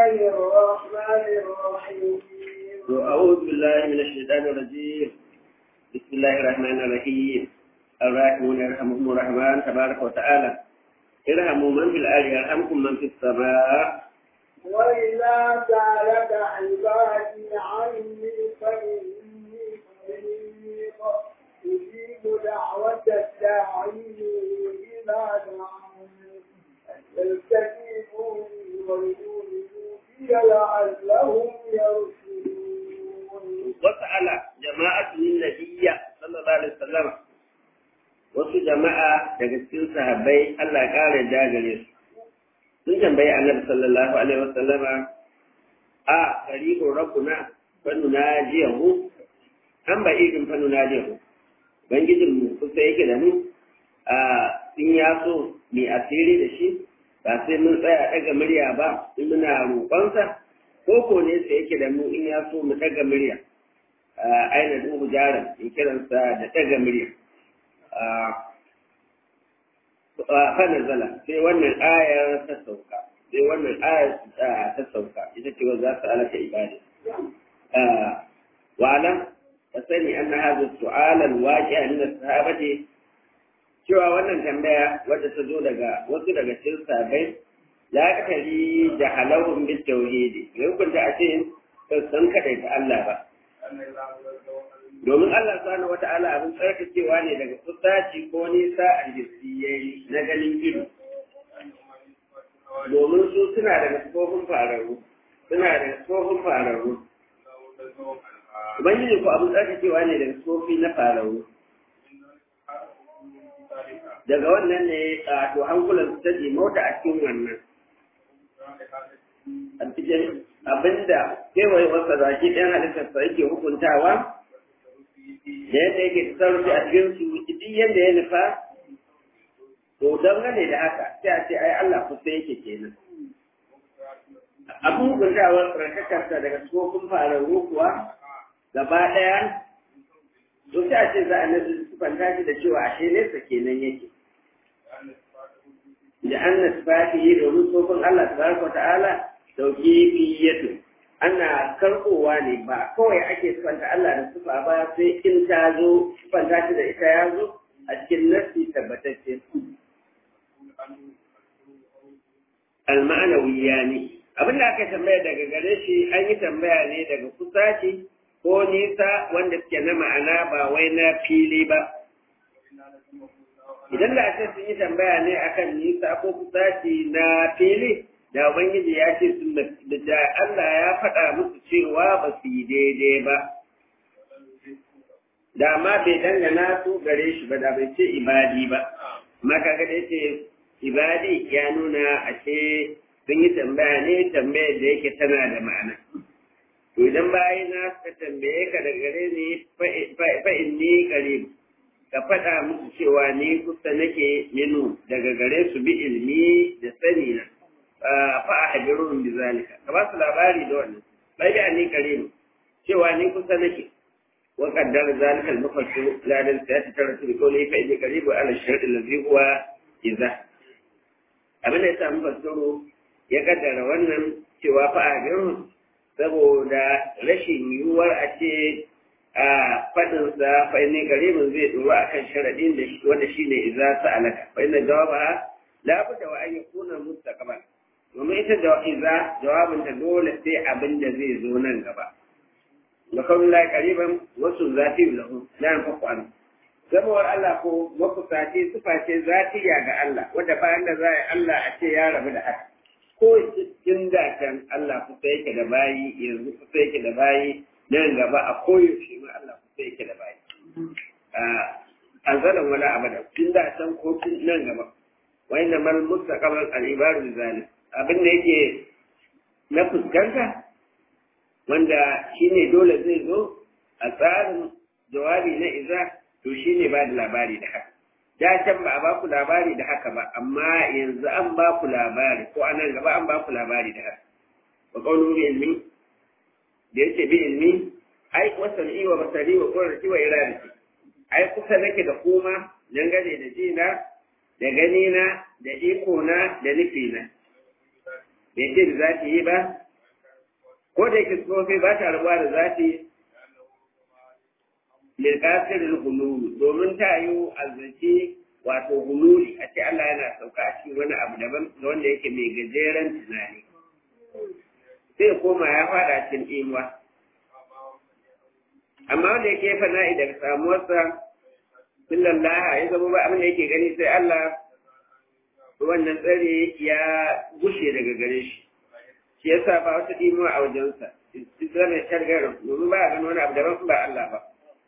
الله الرحمن الرحيم أعوذ بالله من الشيطان الرجيم بسم الله الرحمن الرحيم الراحمون يرحمهم الرحمن تبارك وتعالى ارحموا من في الأرض يرحمكم من في السماء وإذا سألك عبادي عني فإني قريب أجيب دعوة الداعي إذا دعان فليستجيبوا لي وليؤمنوا بي لعلهم يرشدون وسأل جماعة النبي صلى الله عليه وسلم wasu jama'a daga cikin sahabbai Allah ya ƙara jagare su sun tambayi annabi sallallahu alaihi wasallama a qaribun rabbuna fa nunajiyahu an ba idin fa nunajiyahu bangijin mu kusa yake da mu a in ya so mai asiri da shi ba sai mun tsaya daga murya ba in muna roƙonsa ko ko ne sai yake da mu in ya so mu daga murya aina duhu jaran in kiransa da daga murya fa nazala sai wannan ayar ta sauka sai wannan ayar ta sauka ita ce wanda za su alaka ibada wa alam ka sani anna hadha su'ala al-waqi'a min as-sahabati cewa wannan tambaya wadda ta zo daga wasu daga cikin sahabbai la kali jahalahum bit tauhid bai hukunta a ce san kadai ta Allah ba domin Allah subhanahu wata'ala abin tsarkakewa ne daga kusaci ko nisa a yayi na ganin ido domin su suna da tsofin fararru suna da tsofin fararru ubangiji ko abin tsarkakewa ne daga tsofi na fararru daga wannan ne a to hankulan su ta mota a cikin wannan a cikin abinda kewaye wasa zaki ɗan halittarsa yake hukuntawa da yadda yake tasarrufi a cikin su duk yadda ya nufa to don gane da haka sai a ce ai Allah kusa yake kenan abin hukuntawar tsarkakarsa daga tsofin fararru kuwa gaba ɗaya to sai a ce za a nazi sufanta shi da cewa ashe nesa kenan yake da an nasfati domin tsofin Allah tabaraka wa ta'ala tauqifiyatu ana karɓowa ne ba kawai ake sifanta Allah da sufa ba sai in ta zo sifanta shi da ita ya zo a cikin nasi tabbatacce. Al-ma'anawiya ne. Abin da aka tambaya daga gare shi an yi tambaya ne daga kusaci ko nisa wanda suke na ma'ana ba wai na fili ba. Idan da ake sun yi tambaya ne akan nisa ko kusaci na fili, da Ubangiji ya ce sun da Allah ya faɗa musu cewa ba su yi daidai ba. Da ma bai dangana su gare shi ba da bai ce ibadi ba. Maka ga da ce ibadi ya nuna a ce sun yi tambaya ne tambayar da yake tana da ma'ana. To idan bayi na suka tambaye ka da gare ni fa'in ni karib ka faɗa musu cewa ni kusa nake minu daga gare su bi ilmi da sani na. fa a hajjarun bi zalika ka ba su labari da wannan bai da ni karim cewa ni kusa nake wa qaddar zalika al-mufassir la dan sayati taratu bi qawli fa inni qaribu ala shart allazi huwa idza abin da yasa mufassiru ya kaddara wannan cewa fa a hajjarun saboda rashin yiwuwar a ce a fadin sa fa inni qaribun zai duru akan sharadin da wanda shine idza sa'alaka fa inna jawaba la budda wa an yakuna mustaqbal domin ita iza jawabinta dole sai abin da zai zo nan gaba da kawai la kariban wasu zati lahu la yanfaku an zamawar Allah ko makusaci sufa ce zatiya ga Allah wanda bayan da za Allah a ce ya rabu da haka ko cikin dakan Allah kusa yake da bayi yanzu kusa yake da bayi nan gaba a koyaushe ma Allah kusa yake da bayi a zalan wala abada tun da can ko nan gaba wa inna mal mustaqbal al ibadu zalim abin da yake na fuskanta wanda shine dole zai zo a tsarin jawabi na iza to shine ba da labari da haka da can ba a ba ku labari da haka ba amma yanzu an ba ku labari ko anan gaba an ba ku labari da haka wa qawlu bi ilmi da yake bi ilmi ai wasani wa basari wa qurrati wa iradati ai kusa nake da kuma dangane da jina da ganina da ikona da nufina bai ce da za ta yi ba ko da yake tsofi ba ta rabuwa da zati lilkasirin hululu domin ta yi azzaki wato hululi a ce Allah yana sauka a cikin wani abu daban da wanda yake mai gajeren tunani sai koma ya fada cikin imuwa amma wanda yake fana'i daga samuwarsa billallaha ya zama ba abin da yake gani sai Allah wannan tsare ya gushe daga gare shi shi yasa ba wata imuwa a wajensa islam ya shargarin domin ba a gani wani abu daban ba Allah ba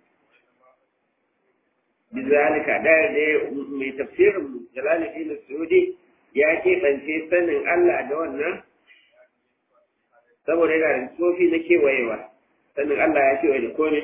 bizalika da da mai tafsirin Jalaluddin Sudi ya keɓance sanin Allah da wannan saboda yana da tsofi na kewayewa sanin Allah ya kewaye da kome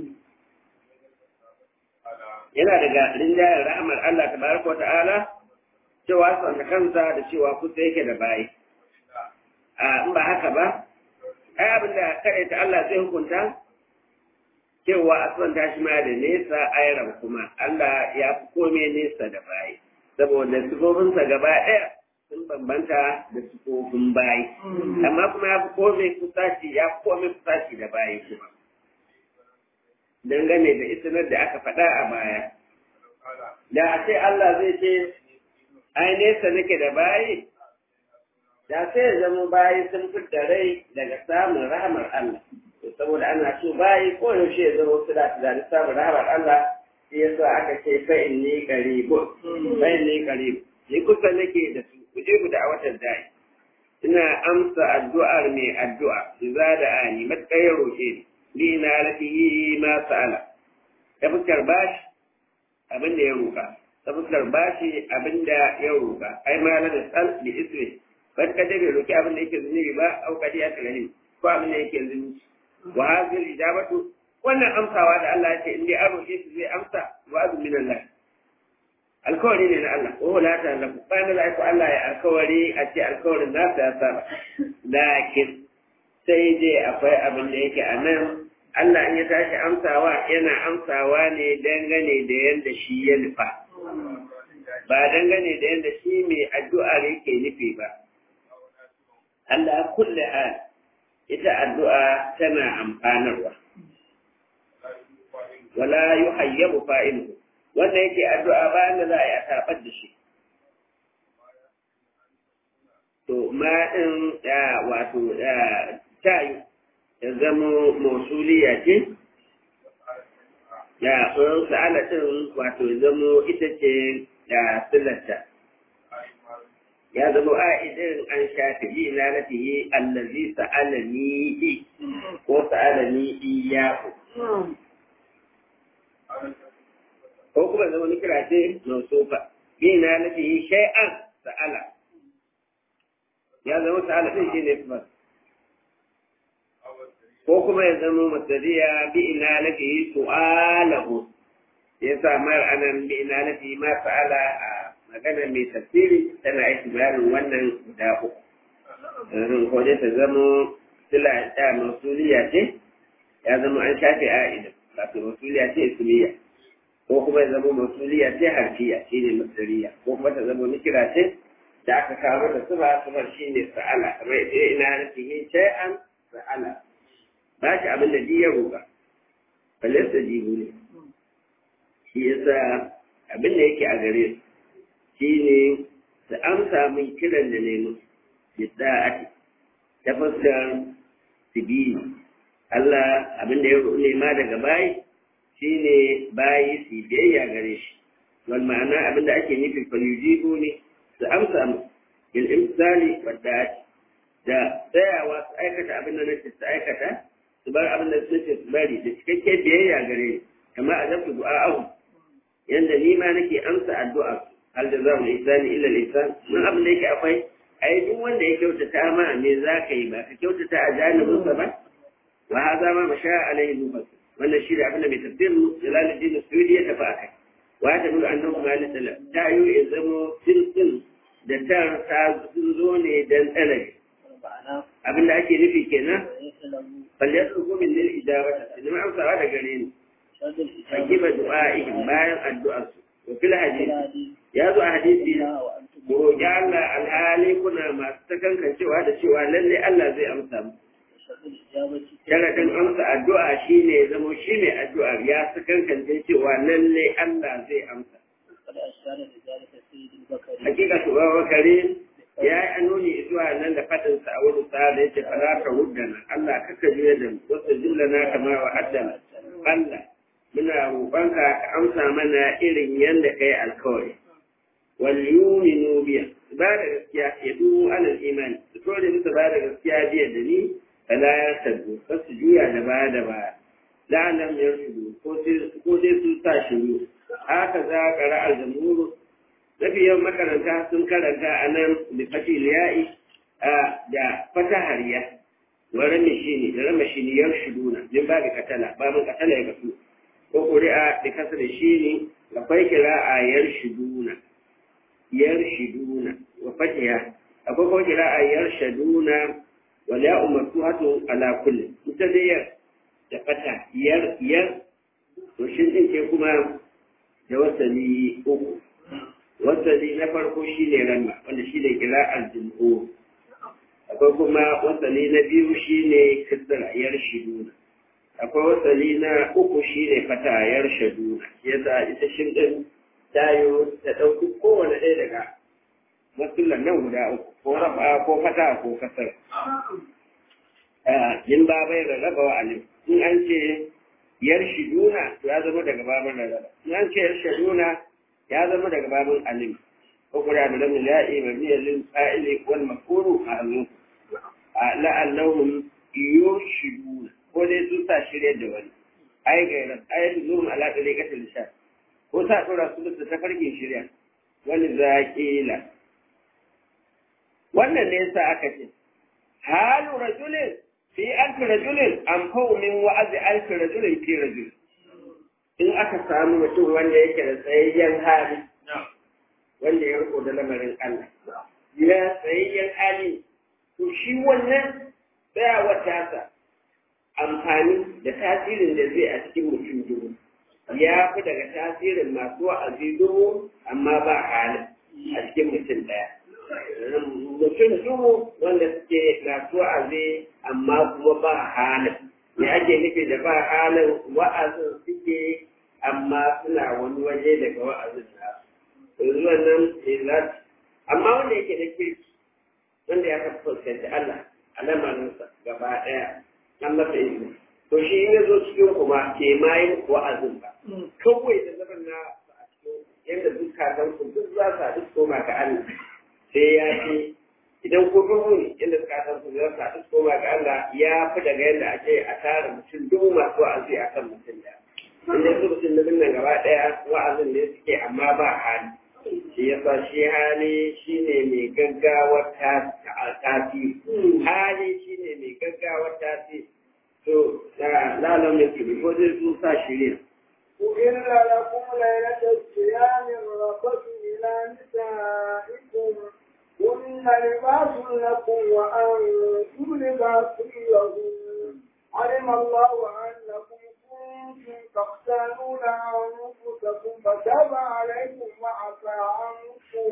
yana daga rinjayen ra'amar Allah tabaraka wa ta'ala cewa sanda kansa da cewa kusa yake da bayi a in ba haka ba ai abin da kare ta Allah zai hukunta cewa asman ta shi ma da nesa ayran kuma Allah ya fi kome nesa da bayi saboda sifofinsa gaba ɗaya sun bambanta da sifofin bayi amma kuma ya fi kome kusaci ya fi kome kusaci da bayi kuma dangane da isinar da aka faɗa a baya da a ce Allah zai ce ai nesa nake da bayi da sai ya zama bayi sun fi da rai daga samun rahamar Allah saboda ana so bayi ko yaushe ya zama su da tunanin samun rahamar Allah shi yasa aka ce fa inni qaribu fa inni qaribu ni kusa nake da su kuje ku da watan dai ina amsa addu'ar mai addu'a idza da ani matkar ya roke ni ni na lafihi ma sa'ala ta fuskar bashi abin da ya roka ta fuskar bashi abin da ya roka ai ma la da sal bi ismi ban ka dai bai roki abin da yake zunubi ba au kadi ya tsagani ko abin da yake zunubi wa hadhihi ijabatu wannan amsawa da Allah ya ce in dai an roke shi zai amsa wa azu min Allah alkawari ne na Allah ko la ta Allah ba na ko Allah ya alkawari a ce alkawarin nasa ya saba lakin sai dai akwai abin da yake a nan Allah in ya tashi amsawa yana amsawa ne dangane da yadda shi ya nufa ba dangane da yadda shi mai addu'ar yake nufi ba Allah kulle hal ita addu'a tana amfanarwa wala yuhayyabu fa'iluhu wanda yake addu'a bayan da za a yi a tabar da shi to ma din wato tayi ya zama mausuliya ce ya tsoron sa'ala din wato ya zama ita ce da silata ya zama a'idin an shafi yi na nafiye allazi sa'alani ko sa'alani iyaku ko kuma zama ni kira ce mausufa bi na nafiye shay'an sa'ala ya zama sa'ala din shi ne kuma ko kuma ya zama masariya bi ina nafiye su'alahu ya sa mar anan bi ina nafiye ma sa'ala a magana mai tafsiri tana aiki bayanin wannan guda uku ko dai ta zama sila ta masuliya ce ya zama an shafe a'ida wato masuliya ce ismiya ko kuma ya zama masuliya ce harfiya shi ne masariya ko kuma ta zama nikira ce da aka kawo da suba suba shi ne sa'ala kamar ita ina nufi yin shay'an sa'ala ba shi abin da ya roƙa balle sa jibu ne shi yasa abin da yake a gare su shi ne su amsa min kiran da nemi yadda ake ta fuskar sibili Allah abin da ya nema daga bayi shi ne bayi su biyayya gare shi wal ma'ana abin da ake nufin falyujibu ne su amsa mu il imsali wadda ake da tsayawa su aikata abin da nace su aikata su bar abin da nace su bari da cikakken biyayya gare ni kama a zafi du'a'ahu yanda ni ma nake amsa addu'a su hal da zamu ihsani illa al-ihsan mun abin da yake akwai ai duk wanda ya kyautata ma me za ka yi ba ka kyautata a janibin sa ba wa hadha ma masha alayhi nufas wannan shi da abin da mai tafsir Jalaluddin Suyuti ya tafi akai wa ta nuna annabi Malik sallallahu ta yi ya zamo tilkin da tar ta zo ne dan talabi abin da ake nufi kenan balle su min lil ijabata idan amsawa da gare ni fakiba du'a'ihim bayan addu'arsu wa fil hadith ya zo a hadisi ko ya Allah alhali kuna masu takankancewa da cewa lalle Allah zai amsa mu Sharaɗin amsa addu'a shi ne zamo shi ne addu'a ya su kankance cewa lalle Allah zai amsa. Hakika su bawa bakare ya yi anuni zuwa nan da faɗinsa a wani sa da yake fara ka huddana Allah kaka juya da wasu jumla na kama wa addana. Allah muna roƙonka ka amsa mana irin yadda kai alkawari. Wal yuminu biya ba da gaskiya ya duhu alal imani su kore musu ba da gaskiya biya da ni fala ya sabbu kar su juya da baya da baya la'alam ya shudu ko dai su sa shiru haka za ka ra'al jamhuru mafi yawan makaranta sun karanta a nan da fatil ya'i da fatahariya wa ramishini da ramishini yar shuduna min ba da katala ba mun katala ya kasu ko ƙuri'a da kasa da shi ne akwai kira'a yar shuduna yar shiduna wa fatiha akwai ko kira'a yar shaduna wal ya'u maftuhatu ala kulli ita dai yar da fata yar yar to shin din ke kuma da wasali uku wasali na farko shine ranma wanda shine kira'ar jumhur akwai kuma wasali na biyu shine kisra yar shiduna akwai wasali na uku shine fata yar shaduna yasa ita shin din tayo ta ɗauki kowane ɗaya daga matsulan nan guda uku ko rafa ko fata ko kasar in ba bai rarraba wa alim in an ce yar shiduna to ya zama daga babin rarraba in an ce yar shiduna ya zama daga babin alim ko kuma da lamin la'i mabniyar lil fa'ili wal mafuru a azu la'annahum yushiduna ko dai su sa shirye da wani ai gairar ayatul zuhum ala tariqatil lisan ko sa ɗora su da tafarkin shirya wani zaƙila wannan ne yasa aka ce halu rajulin fi alfi rajulin an min wa'azi alfi rajulin fi rajul in aka samu mutum wanda yake da tsayayyen hali wanda ya riko da lamarin Allah ya tsayayyen hali to shi wannan tsayawar tasa amfani da tasirin da zai a cikin mutum dubu ya fi daga tasirin masu wa'azi dubu amma ba halin a cikin mutum ɗaya. Mutum dubu wanda suke masu wa'azi amma kuma ba halin. Me ake nufi da ba halin wa'azin suke amma suna wani waje daga wa'azin nasu. Yanzu wannan izat amma wanda yake da kirki wanda ya fuskanci Allah a lamarinsa gaba ɗaya an masa izini. to shi in ya zo cikin kuma ke ma yin wa'azin ba kawai da zaman na a cikin yadda zukatan ku duk za su haɗu koma ga Allah sai ya ce idan ko duhu ne yadda zukatan ku za su haɗu koma ga Allah ya fi daga yadda ake a tara mutum dubu masu wa'azi a kan mutum da inda su mutum na nan gaba ɗaya wa'azin ne suke amma ba hali shi yasa shi hali shine mai gaggawar tasiri hali shine mai gaggawar tasiri to لا لم يكن يفضل توسع شريع أحل لكم ليلة الصيام الرفث إلى نسائكم هن لباس لكم وأنتم لباس لهم علم الله أنكم كنتم تختانون أنفسكم فتاب عليكم وعفى عنكم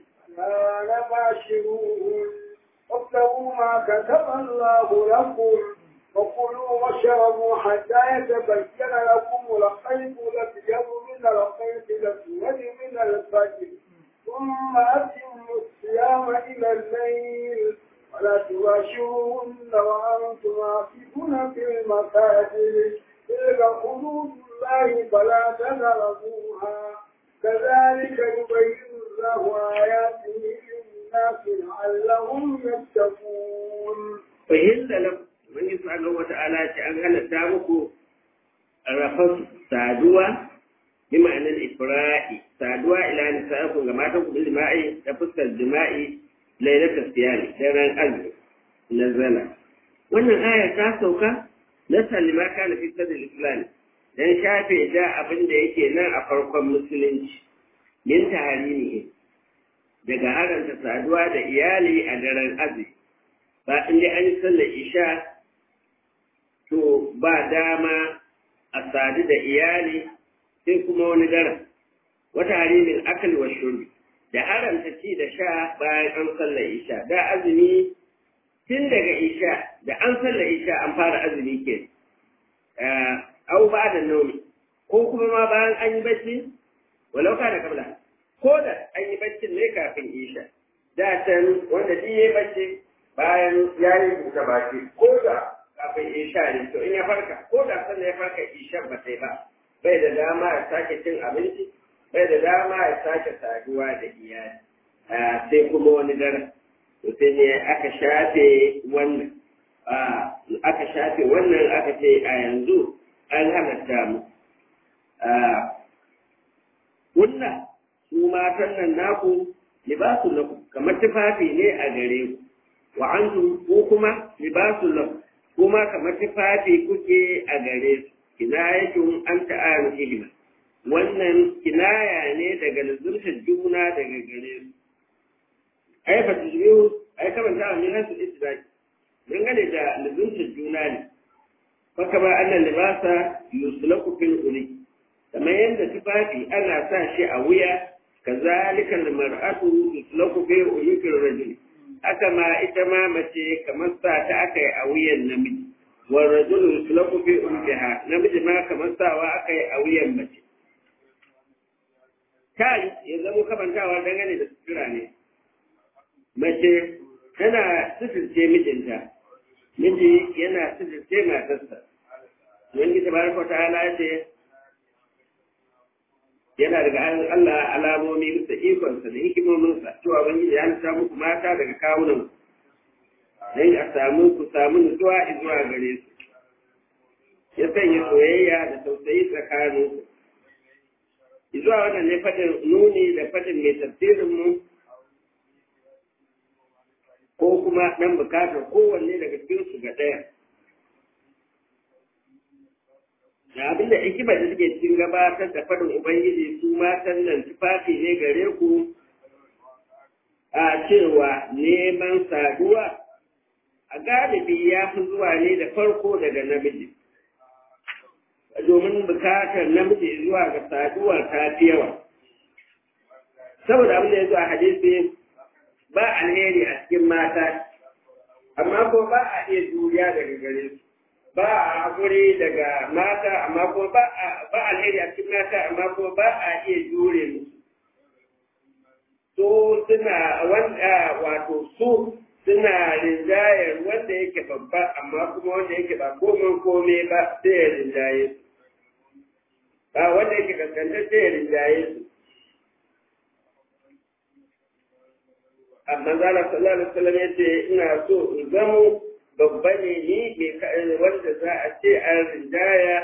لا نباشروهن وابتغوا ما كتب الله لكم وكلوا واشربوا حتى يتبين لكم الخيط الابيض من الخيط الاسود من الفجر ثم اتموا الصيام الى الليل ولا تباشروهن وانتم عاكفون في المساجد تلك حدود الله فلا تقربوها كذلك يبين الله اياته للناس لعلهم يتقون فهل لكم Ubangiji subhanahu wa ta'ala ce an halatta muku rafas saduwa bi ma'anar ifra'i saduwa ila nisaikum ga matan ku jima'i da fuskar jima'i lailatul siyami daren azumi nazala wannan aya ta sauka na sallima kana fi sadil islam dan shafe da abin da yake nan a farkon musulunci min taharimihi daga haranta saduwa da iyali a daren azumi ba inda an yi sallar isha to ba dama a sadu da iyali sai kuma wani daren wata harimin akal wa shuri da haramta ci da sha bayan an sallar isha da azumi tun daga isha da an sallar isha an fara azumi ke au ba da naumi ko kuma ma bayan an yi bacci walau ka da kabla ko da an yi baccin ne kafin isha da can wanda duk ya yi bacci bayan ya yi buɗe baki ko da kafin isha ne to in ya farka ko da sannan ya farka isha ba sai ba bai da dama ya sake cin abinci bai da dama ya sake saduwa da iyali sai kuma wani daren to sai ne aka shafe wannan aka shafe wannan aka ce a yanzu an halatta mu kunna su matan nan naku libasun lakum kamar tufafi ne a gare ku wa antum ko kuma libasun lakum kuma kamar tufafi kuke a gare su kinayatun an ta'aru ilma wannan kinaya ne daga lazumtar juna daga gare su ai fa tujbihu ai kamar ta min hasu istidaki dangane da lazumtar juna ne fa kama annan libasa yuslaku fil uli kamar yadda tufafi ana sa shi a wuya kazalika almar'atu yuslaku fi ulukir rajul haka ma ita ma mace kamar sa ta aka yi a wuyan namiji wa rajul yuslaku fi ulkiha namiji ma kamar sawa aka yi a wuyan mace kai ya zama kamantawa dangane da sutura ne mace tana suturce mijinta miji yana suturce matarsa wani tabaraka ta'ala ya ce yana daga Allah alamomi bisa ikonsa da hikimominsa cewa ubangiji ya halitta muku mata daga kawunan don a samu ku samu nutsuwa zuwa gare su ya sanya soyayya da tausayi tsakanin su zuwa wannan ne fadin nuni da fadin mai tafsirin mu ko kuma dan bukatar kowanne daga cikin su ga ɗaya da abinda hikima da suke cikin gabatar da faɗin Ubangiji su matan nan tufafi ne gare ku a cewa neman saduwa a galibi ya fi zuwa ne da farko daga namiji domin bukatar namiji zuwa ga saduwa ta fi yawa saboda abin da ya zo a hadisi ba alheri a cikin mata amma ko ba a iya juriya daga gare su ba a haƙuri daga mata amma ko ba a alheri a cikin mata amma ko ba a iya jure musu so suna wanda wato su suna rinjayar wanda yake babba amma kuma wanda yake ba komai komai ba sai ya rinjaye su ba wanda yake kaskantar sai ya rinjaye su amma zala sallallahu alaihi wasallam yace ina so in zamo babba ne ni mai wanda za a ce an rinjaya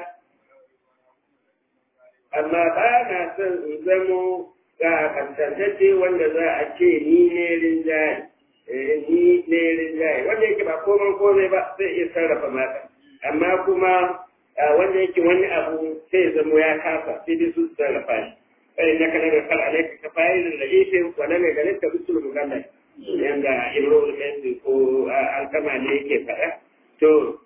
amma ba na son in zamo ga kaskantacce wanda za a ce ni ne rinjaye ni ne rinjaye wanda yake ba komai komai ba zai iya sarrafa mata amma kuma wanda yake wani abu sai zamo ya kasa sai dai su sarrafa shi kai na kana da kal alaika ka fa'ilin da ife wala mai ganin ka bisul mugallai yanda imrul kaisi ko alkama ne yake faɗa to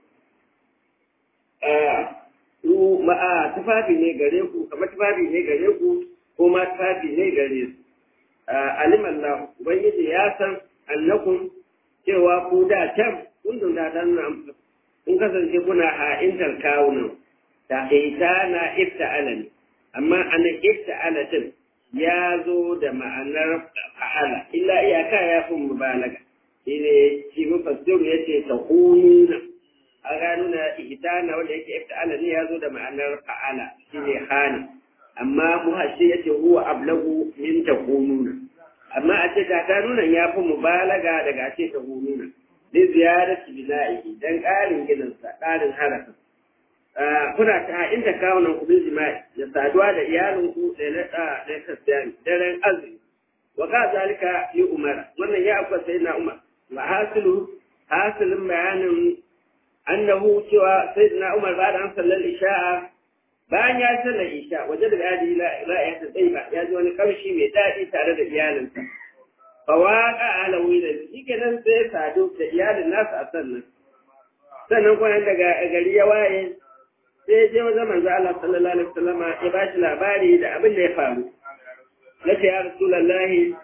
su ma'a tufafi ne gare ku kamar tufafi ne gare ku ko ma tufafi ne gare su aliman na ubangiji ya san annakun cewa ku da can kun da dan nan kun kasance kuna ha'intar kawunan ta ita na ifta'ala ne amma anan ifta'ala din ya zo da ma'anar fa'ala illa iyaka ya fi mubalaga shi ne shi mufassiru ya ce ta hununa a gano na ihtana wanda yake ifta'ala ne ya zo da ma'anar fa'ala shi ne hana amma muhashi ya ce huwa ablagu min ta hununa amma a ce ta nuna ya fi mubalaga daga a ce ta hununa li ziyarati bina'i dan ƙarin gidansa ƙarin harafin kuna ta inda kawunan ku bin jima'i da saduwa da iyalinku da na da na kasiyani daren azumi wa ka zalika yi umara wannan ya akwai sai na umar wa hasilu hasilin bayanin annahu cewa sai na umar ba da an sallar isha'a bayan ya sallar isha waje da gadi la ya ta ba ya ji wani kamshi mai daɗi tare da iyalinsa fa waqa ala wila shi kenan sai sadu da iyalin nasa a sannan sannan kuma daga gari ya waye sai je wajen manzo Allah sallallahu alaihi wasallam ya ba shi labari da abin da ya faru nace ya rasulullahi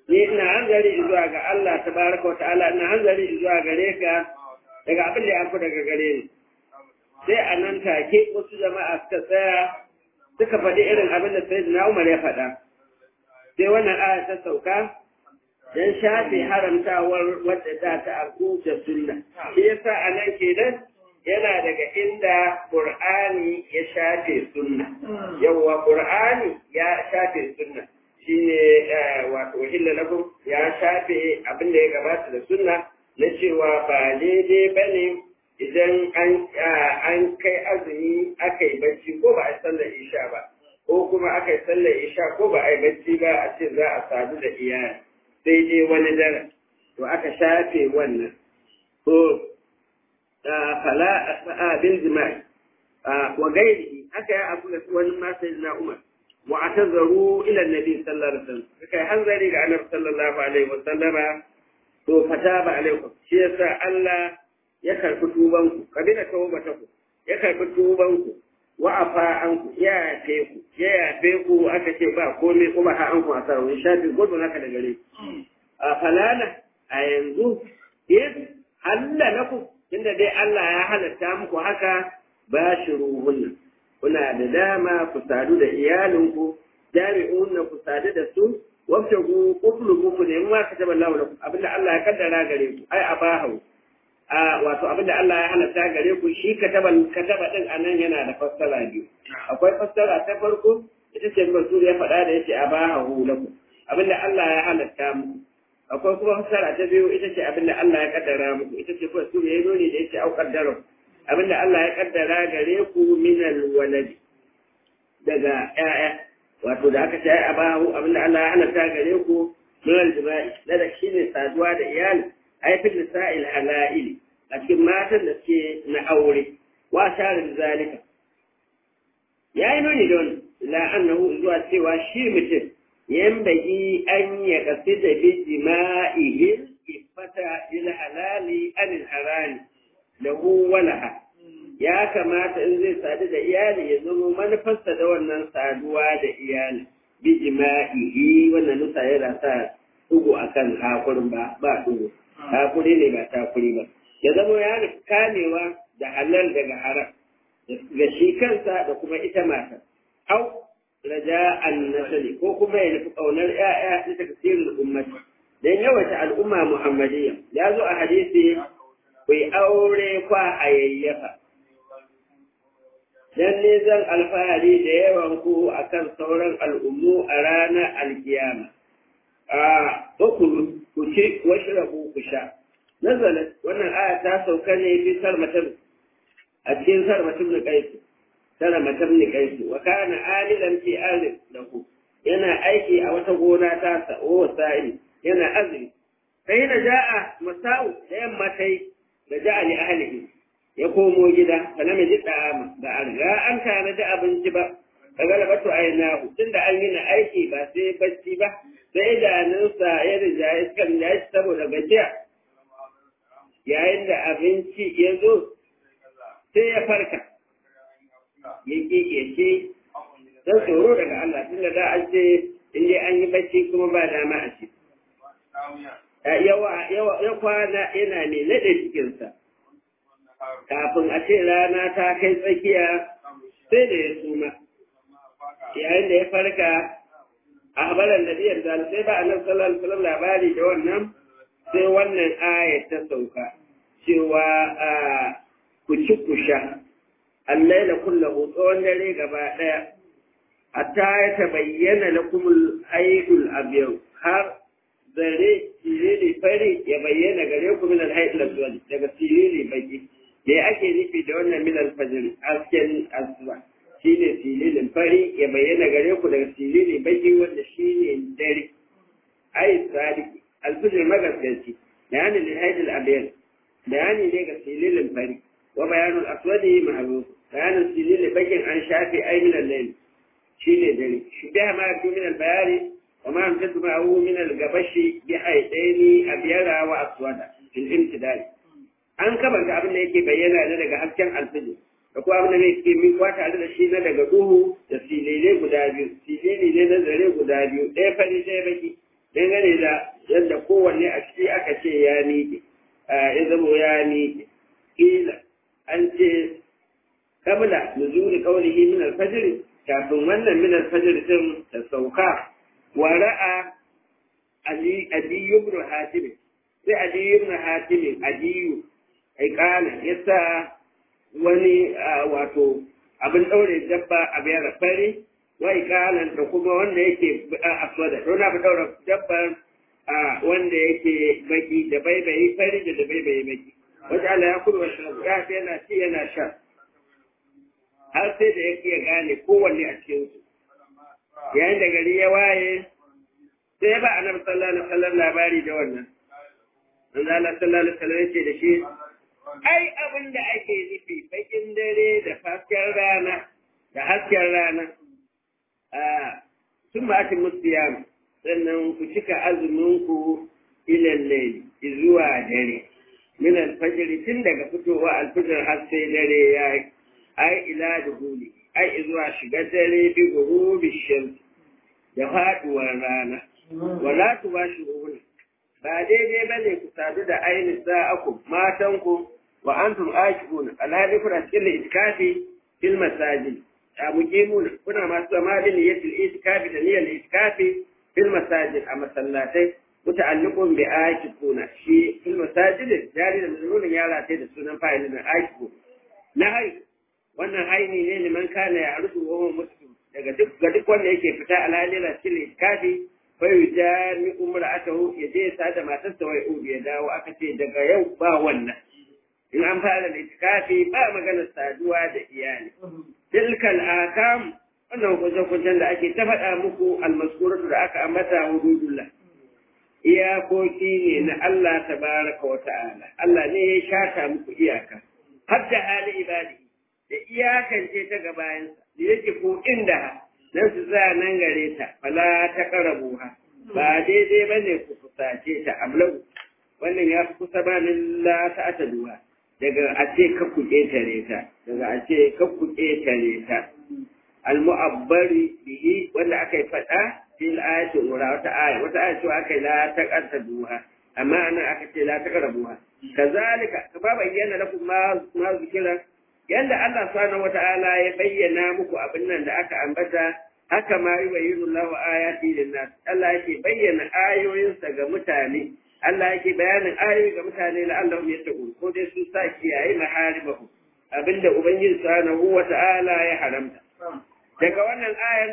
ni ina hanzari zuwa ga Allah tabaraka wa ta'ala ina hanzari zuwa gare ka daga abin da ya fi daga gare ni sai a nan take wasu jama'a suka tsaya suka faɗi irin abin da sayyidina Umar ya faɗa sai wannan aya ta sauka dan shafe haramtawar wadda za ta arku da sunna shi yasa a nan kenan yana daga inda Qur'ani ya shafe sunna yawwa Qur'ani ya shafe sunna shine wato wahilla lakum ya shafe abin da ya gabata da sunna na cewa ba daidai bane idan an an kai azumi aka yi bacci ko ba a yi sallar isha ba ko kuma aka yi sallar isha ko ba a yi bacci ba a ce za a sadu da iyali sai dai wani dare to aka shafe wannan to fala bil jima'i wa gairi haka ya abu da wani ma sai na umar wa atazaru ila nabi sallallahu alaihi wasallam kai hanzari ga annabi sallallahu alaihi wasallama to fataba alaikum shi yasa Allah ya karbi tuban ku kabila tawbata ku ya karbi tuban ku wa afa an ku ya yafe ku ya yafe ku aka ce ba komai kuma ha an ku asara wani shafi gudu naka da gare a falala a yanzu in halla lakum tunda dai Allah ya halatta muku haka ba shi ruhunna kuna da dama ku sadu da iyalinku jami'unna ku sadu da su wabta ku kuflu ku ne ma ka taba Allah lakum abinda Allah ya kaddara gare ku ai abahu a wato abinda Allah ya halatta gare ku shi kataba kataba din anan yana da fassara biyu akwai fassara ta farko ita ce Rasul ya faɗa da yace abahu lakum abinda Allah ya halatta muku akwai kuma fassara ta biyu ita ce abinda Allah ya kaddara muku ita ce Rasul ya nuni da yace au qaddara abinda Allah ya kaddara gare ku minal waladi daga ƴaƴa wato da aka shayi a bahu abinda Allah ya halatta gare ku minal jima'i da da shine saduwa da iyali aifin nisa'il hala'il a cikin matan da suke na aure wa sharin zalika ya yi nuni da wani la annahu zuwa cewa shi mutum yambagi an ya kasi da bi jima'ihil ifata il halali anil harami lahu walaha ya kamata in zai sadu da iyali ya zama manufarsa da wannan saduwa da iyali bi jima'ihi wannan nusa yana sa dugu akan hakurin ba ba dugu hakuri ne ba takuri ba ya zama ya kamewa da halal daga haram ga shi kansa da kuma ita mata au raja an nasali ko kuma ya nufi ƙaunar ‘ya'ya na tafsirin ummati don yawaita al'umma muhammadiyya ya zo a hadisi ku aure kwa a yayyafa dan ne zan alfahari da yawan ku akan sauran al'ummu a ranar alkiyama a ukulu ku ci washrabu ku sha nazalat wannan aya ta sauka ne fi sarmatar a cikin sarmatar da kaisu sarmatar da kaisu wa kana alilan fi arzik lahu yana aiki a wata gona ta sa o sa'i yana azumi sai da ja'a masa'u da yamma tai da ja'a li ahlihi ya komo gida fa lam yajid da'ama ba a riga an kana da abinci ba ka galabatu aynahu tunda an yi na aiki ba sai bacci ba sai idanunsa ya rija iskan ya shi saboda gajiya yayin da abinci ya zo sai ya farka ya kike ce don tsoro daga Allah tunda da an ce in dai an yi bacci kuma ba dama a ci ya kwana yana ne naɗe cikinsa kafin a ce rana ta kai tsakiya sai da ya suma yayin da ya farka a habaran da biyar da sai ba a nan sallallahu labari da wannan sai wannan aya ta sauka cewa ku ci ku sha allai da kullahu tsawon dare gaba ɗaya hatta ya tabayyana lakumul haidul abiyau har zare sirili fari ya bayyana gare ku min alhaidul abiyau daga sirili baki me ake nufi da wannan min alfajr asken asuba shine sililin fari ya bayyana gare ku daga silili baki wanda shine dare ai sadiki alfajr magaskanci bayani lil haidul abiyau bayani ne ga sililin fari wa bayanul aswadi ma'ruf bayanin sililin bakin an shafi ai min al-layl shine dare shi da ma fi min al-bayani wa ma amtadu ma'ahu min al-gabashi bi haidaini abyara wa aswada fil imtidal an kamanta abin da yake bayyana ne daga hasken alfijir da kuma abin da yake min kwa tare da shi na daga duhu da silile guda biyu silile ne na zare guda biyu ɗaya fari ɗaya baki ɗaya dangane da yadda kowanne a ciki aka ce ya miƙe ya zama ya miƙe ƙila an ce kabla nuzuli qawlihi min al-fajr kafin wannan min al-fajr din ta sauka wa ra'a ali adiyu ibn hatim sai adiyu ibn hatim adiyu ai kana yasa wani wato abin daure dabba a biyar fari wai kalan da kuma wanda yake aswada don abu daura dabban wanda yake baki da baibayi fari da da baibayi baki wata Allah ya kuma ya fi yana ci yana sha har sai da ya iya gane kowanne a cikin su yayin da gari ya waye sai ba annabi sallallahu alaihi wasallam labari da wannan manzo Allah sallallahu alaihi wasallam yake da shi ai abin da ake nufi bakin dare da hasken rana da hasken rana sun ba ake musiyam sannan ku cika azuminku ilan laili zuwa dare min alfajr tun daga fitowa alfajr har sai dare ya ai ila duhuli ai zuwa shiga dare bi gurubi shams da faduwar rana wala tubashiruhun ba daidai bane ku sadu da ainihin sa'aku matanku wa antum aakifuna alhali kuna cikin itikafi fil masajid muqimuna kuna masu zama da niyyatul itikafi da niyyar itikafi fil masajid a masallatai muta'alliqun bi aakifuna shi fil masajid jari da mazmunin yara sai da sunan fa'ilin aakifu na hai wannan haini ne liman kana ya arzu wa huwa muslim daga duk ga duk wanda yake fita alhali na cikin itikafi fa yujami umra'atahu yaje sa da matarsa wai ya dawo aka ce daga yau ba wannan in an fara litikafi ba maganar saduwa da iyali. Tilkal akam wannan hukunce-hukuncen da ake ta faɗa muku almaskuratu da aka ambata hududullah. Iyakoki ne na Allah tabaraka wa ta'ala. Allah ne ya shata muku iyaka. Har da hali ibadi da iyakance ta gabayansa da yake ko inda nan su za nan gare ta fala ta karabuha ba daidai bane ku kusace ta amlau wannan ya fi kusa ba la ta ataduwa daga a ce ka ku ƙetare ta daga a ce ka ku ƙetare ta al-mu'abbari bihi wanda aka yi faɗa fil ayati ura wata aya wata aya cewa aka yi la taqata duha amma anan aka ce la taqrabuha kazalika kama bayyana lakum ma ma zikira yanda Allah subhanahu wata'ala ya bayyana muku abin nan da aka ambata haka ma yubayyinu Allahu ayati lin-nas Allah yake bayyana ayoyinsa ga mutane Allah yake bayanin ayoyi ga mutane la'allahum yattaqun ko dai su sa kiyaye maharimahu abinda ubangiji subhanahu wata'ala ya haramta daga wannan ayar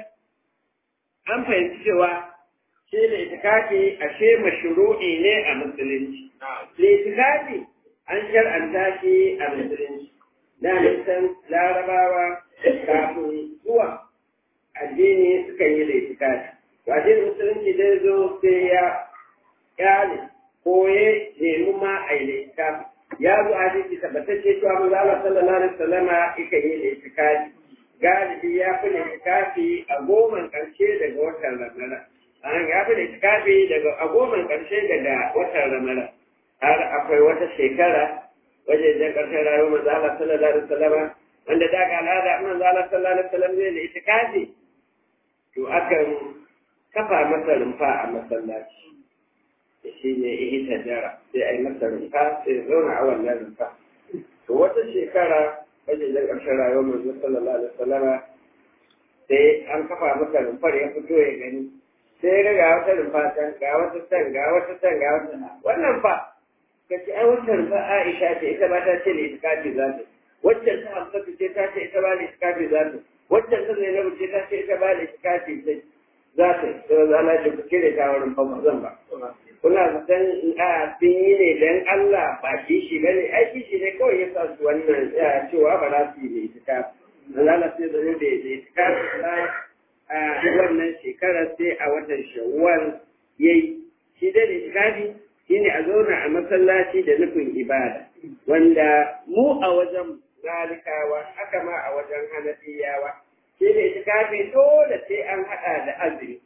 an fahimci cewa shi ne itikafi ashe mashru'i ne a musulunci itikafi an shar'anta shi a musulunci da nisan larabawa kafin zuwa addini suka yi da itikafi addinin musulunci dai zo sai ya kyale ko ya nemi ma a yi itikafi ya zo a hadisi tabbatacce cewa manzo Allah sallallahu alaihi wasallama yake yi da itikafi galibi ya fi da itikafi a goman karshe daga watan Ramadan an ya fi da itikafi daga a goman karshe daga watan Ramadan har akwai wata shekara wajen da karshen rayuwar manzo Allah sallallahu alaihi wasallama wanda da ga al'ada manzo Allah sallallahu alaihi wasallam zai da itikafi to akan kafa masa rumfa a masallaci shi ne ihita jara sai a yi masa rumfa sai zauna a wannan rumfa to wata shekara wajen da ƙarshen rayuwar manzo sallallahu alaihi wasallama sai an kafa masa rumfar ya fito ya gani sai ya ga wata rumfa can ga wata can ga wata can ga wata wannan fa ka ce ai wata rumfa Aisha ce ita ba ta ce ne itikafi za ta waccan ta Hamsatu ce ta ce ita ba ne itikafi za ta waccan ta Zainabu ce ta ce ita ba ne itikafi za ta sai za a ce ku cire ta wurin fa zan ba kuna zaton a sun yi ne don Allah ba kishi ba ne ai kishi ne kawai ya sa su wannan cewa ba za su yi da itika Allah sai da ne da itika a wannan shekarar sai a watan shawwal yayi shi da itikafi shine a zauna a masallaci da nufin ibada wanda mu a wajen zalikawa haka ma a wajen hanafiyawa shi ne itikafi dole sai an hada da azumi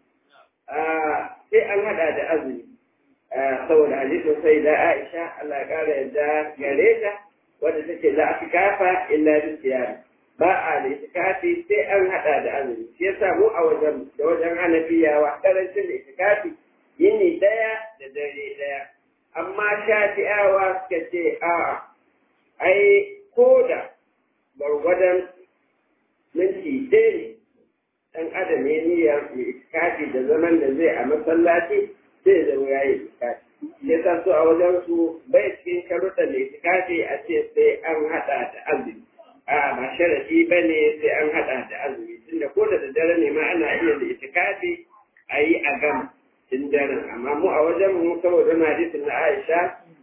sai an hada da azumi saboda hadisin sai da Aisha Allah ya kara yadda gare ta wanda take la atikafa illa bi siyam ba a da itikafi sai an hada da azumi shi yasa mu a wajen da wajen Hanafiyawa karancin da itikafi yini daya a'a ai ko da gwargwadon minti ɗaya ne ɗan adam ya niyya mai itikafi da zaman da zai a masallaci zai zama ya yi itikafi ya sa su a wajen su bai cikin sharuɗan da itikafi a ce sai an haɗa da azumi a ba sharafi ba ne sai an haɗa da azumi tunda ko da daddare ne ma ana iya da itikafi a yi a gama tun daren amma mu a wajen mu saboda na hadisin na Aisha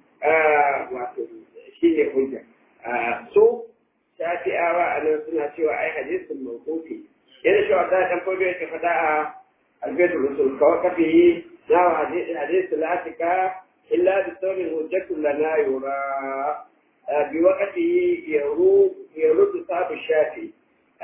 wato shi ne hujja so shafi'awa a nan suna cewa ai hadisin mawqufi yana cewa da dan fodo yake fada a albaitu rusul kawai kafi na wa hadisin latika illa bi sawmin hujjatun lana yura bi waqti yaru yaru sabu shafi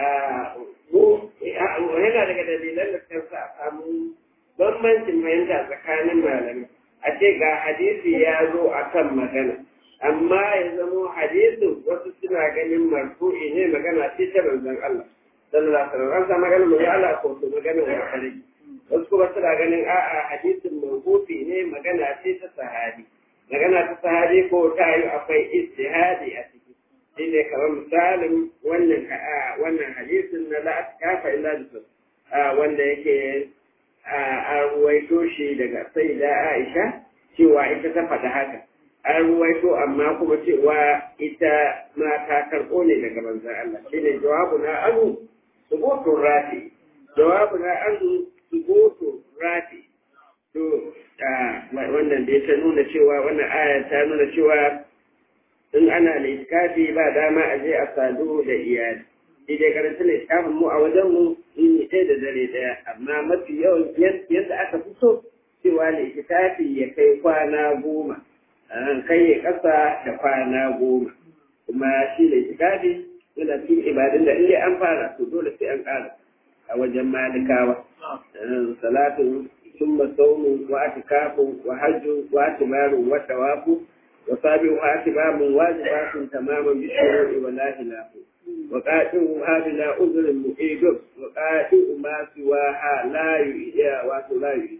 mu yana daga dalilan da kan sa samu bambancin fahimta tsakanin malamai a ce ga hadisi ya zo a kan magana amma ya zamo hadisin wasu suna ganin marfu'i ne magana ce ta manzon Allah sallallahu alaihi wasallam an sa magana manzon Allah ko to magana wa kare wasu kuma suna ganin a'a hadisin marfu'i ne magana ce ta sahabi magana ta sahabi ko ta yi akwai ijtihadi a ciki shi ne kamar misalin wannan wannan hadisin na la kafa illa bisu wanda yake a ruwaito shi daga sai da Aisha cewa ita ta faɗa haka an ruwaito amma kuma cewa ita ma ta karɓo ne daga manzon Allah shi ne jawabu na anu subutun rafi jawabu na anu subutun rafi to wannan da ta nuna cewa wannan aya ta nuna cewa in ana da iskafi ba dama a je a sadu da iyali shi dai karanta ne iskafin mu a wajen mu in ɗaya da dare ɗaya amma mafi yawan yadda aka fi so cewa ne iskafi ya kai kwana goma kai ya ƙasa da kwana goma kuma shi da iskafi yana cikin ibadun da in an fara to dole sai an ƙara a wajen malikawa salatu ثم صوم واعتكاف وحج واعتمار وتواف وصابع اعتمام واجبات تماما بالشروع ولا خلاف وقاتل هذا لا عذر مؤيد وقاتل ما سواها لا يؤيد ولا يؤيد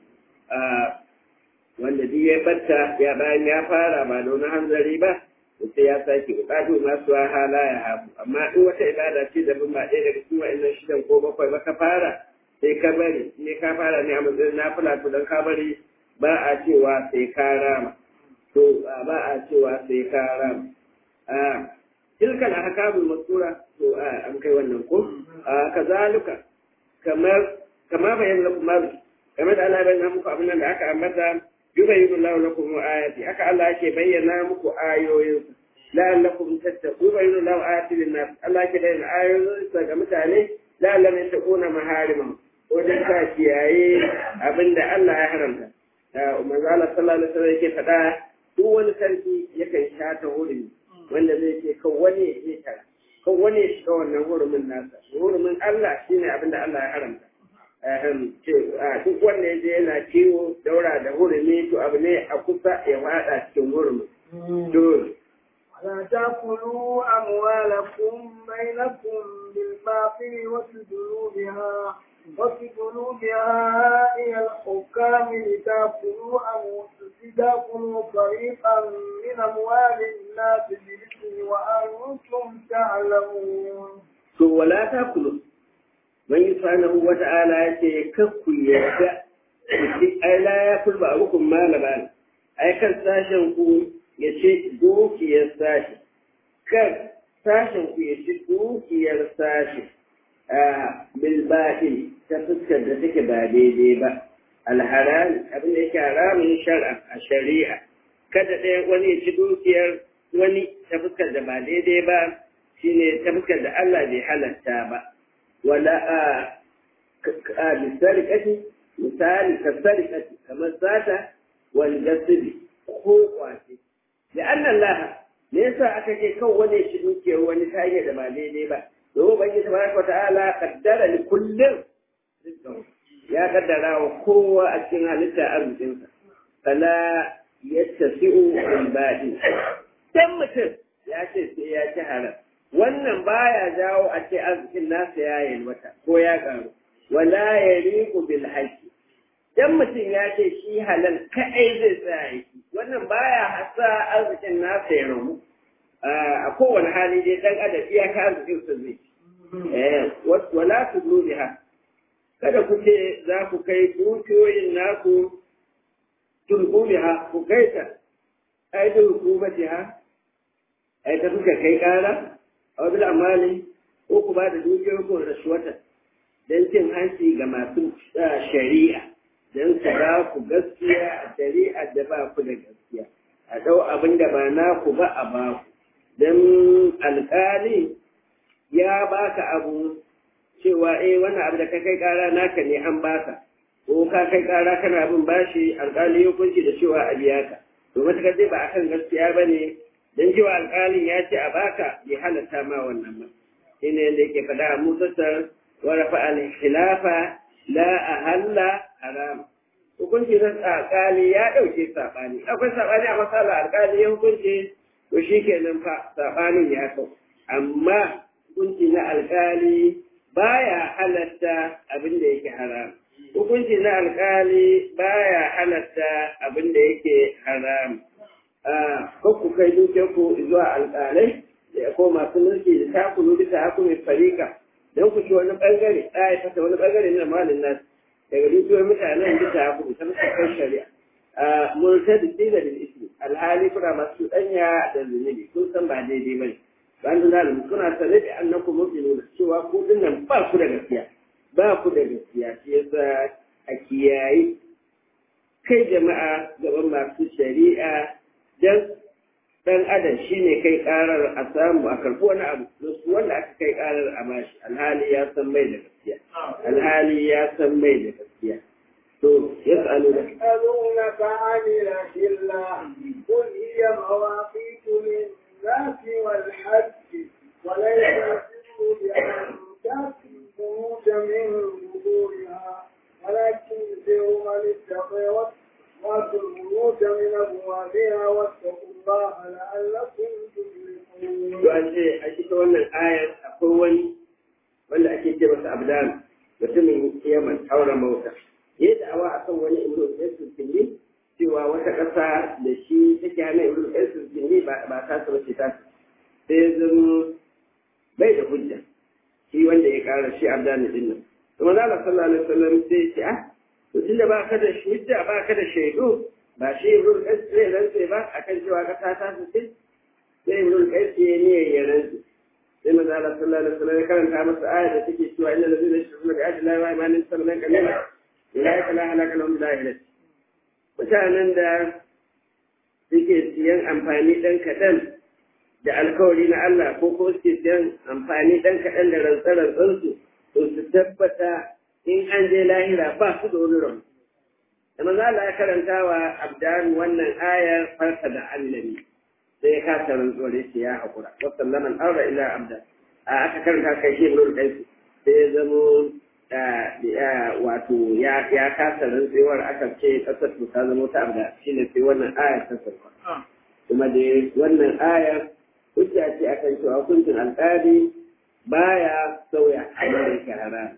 wanda duk ya batta ya bayan ya fara ba da wani hanzari ba sai ya sake bukatu masu hala ya hafu amma in wata ibada ce da ba ɗaya daga cikin wa'annan shidan ko bakwai ba ka fara sai ka bari ne ka fara ne a matsayin na fula to don ka bari ba a cewa sai ka rama to ba a cewa sai ka rama a tilkal ahkamul masura to an kai wannan ko kazalika kamar kamar bayan lakum ma kamar da Allah bayyana muku abin da aka ambata yubayyinu Allahu lakum ayati aka Allah yake bayyana muku ayoyin la'allakum tattaqun yubayyinu Allahu ayati lin-nas Allah yake bayyana ayoyin ga mutane la'allam yattaquna maharimahu wajen ka kiyaye abin da Allah ya haramta. Manzo Allah sallallahu alaihi wasallam yake faɗa duk wani sarki yakan shata hurumi wanda zai ce kan wani ya je tara kan wani ya shiga wannan hurumin nasa hurumin Allah shine abin da Allah ya haramta. Duk wanda ya je yana kiwo daura da hurumi to abu ne a kusa ya faɗa cikin hurumin. Dole. ولا تأكلوا أموالكم بينكم بالباطل وتدلوا بها وتدلوا بها إلى الحكام لتأكلوا لتأكلوا فريقا من أموال الناس بالإثم وأنتم تعلمون. ولا تأكلوا من سبحانه وتعالى يتكفوا يرجع أي لا يأكل بعضكم مال بعض أي كان ساشن ya ce dukiyar sashi kan sashen ku ya ci dukiyar sashi a bilbaɗin ta fuskar da take ba daidai ba alharam abin da yake haramun shar'a a shari'a kada ɗaya wani ya ci dukiyar wani ta fuskar da ba daidai ba shine ta fuskar da Allah bai halatta ba wala a a bisarikati misali kasarikati kamar sata wal gasibi ko kwace da annan laha me yasa aka ce kan wani shi dukiyar wani ta hanyar da ba daidai ba domin bangi tabaraka ta'ala kaddara li kullum ya kaddara wa kowa a cikin halitta arzikinsa fala yattasi'u al badi dan mutum ya ce sai ya ci haram wannan baya jawo a ce arzikin nasa ya yalwata ko ya karu wala yaliqu bil haqqi dan mutum ya ce shi halal kaɗai zai tsaya yake wannan baya hasa arzikin nasa ya ramu a kowane hali dai dan adam iyaka arzikin sa zai eh wala tudlu biha kada ku ce za ku kai dukiyoyin naku tulku biha ku kai ta ai da hukumatiha ai ta kuka kai kara a wajen amali ko ku ba da dukiyoyin ku rashwata don cin hanci ga masu shari'a don su ba ku gaskiya a shari'a da ba ku da gaskiya a ɗau abin da ba naku ba a ba ku don alƙali ya baka abu cewa eh wannan abu da ka kai ƙara naka ne an baka ko ka kai ƙara kana abin bashi alƙali ya kunci da cewa a biya ka to matuƙar dai ba akan gaskiya ba ne don cewa alƙalin ya ce a baka bai halatta ma wannan ba shi ne da yake faɗa a musassar ورفع الخلاف لا أهل حرام hukunci na alƙali ya ɗauke saɓani akwai saɓani a matsala alƙali ya hukunci to shi kenan fa saɓanin ya kau amma hukunci na alƙali baya halatta abin da yake haram hukunci na alƙali baya halatta abin da yake haram ko ku kai dukiyarku zuwa alƙalai da ko masu mulki da takulu bisa hakumin farika don ku ci wani bangare ɗaya fata wani bangare na malin nasu daga dukiyoyin mutanen bisa ya kuɗi ta musamman shari'a murta da tsira da ismi alhali kuna masu ɗanya da zunubi kun san ba daidai ba ne ba an zuna da kuna sane da annan ku mafi nuna cewa ku nan ba ku da gaskiya ba ku da gaskiya shi yasa a kiyayi kai jama'a gaban masu shari'a don dan adam shine kai karar a samu a karɓi wani abu su wanda aka kai karar a bashi alhali ya san mai da gaskiya alhali ya san mai da gaskiya to yas'alu da يسألونك عن الأهلة قل هي مواقيت للناس والحج وليس البر بأن تأتي البيوت من ظهورها ولكن البر من اتقي واتقوا البيوت من أبوابها واتقوا الله لعلكم تفلحون. to an ce a cikin wannan ayar akwai wani wanda ake ce masa abdan mutumin yaman haura mauta ya da'awa a kan wani imru yasin kinni cewa wata ƙasa da shi take hana imru yasin kinni ba ta su bace ta sai zama bai da hujja shi wanda ya ƙara shi abdan din nan to manzo Allah sallallahu alaihi wasallam sai ya ce ah to tunda ba ka da hujja ba ka da shaidu ba shi imru yasin zai rantse ba akan cewa ƙasa ta su ce sai imru yasin ya ne ya rantse sai manzo Allah sallallahu alaihi wasallam ya karanta masa ayat da take cewa innal ladzina yashrukuna bi ayati llahi wa imanin sallallahu alaihi wasallam ulaika la halaka lahum bi lahirati mutanen da suke siyan amfani dan kadan da alkawari na Allah ko ko suke siyan amfani dan kadan da rantsarantsan su to su tabbata in an je lahira ba su da wani rabu da manzo Allah ya karanta wa abdan wannan ayar farka da annabi sai ya kasa rantsuwar ya ce ya haƙura wasan laman aura ila abda a aka karanta kai shi ibn qais sai ya zamo wato ya ya kasa rantsuwar aka ce kasar to ta zama ta abda shine sai wannan ayar ta sauka kuma da wannan ayar hujja ce akan cewa hukuncin alƙali baya sauya abin da yake haram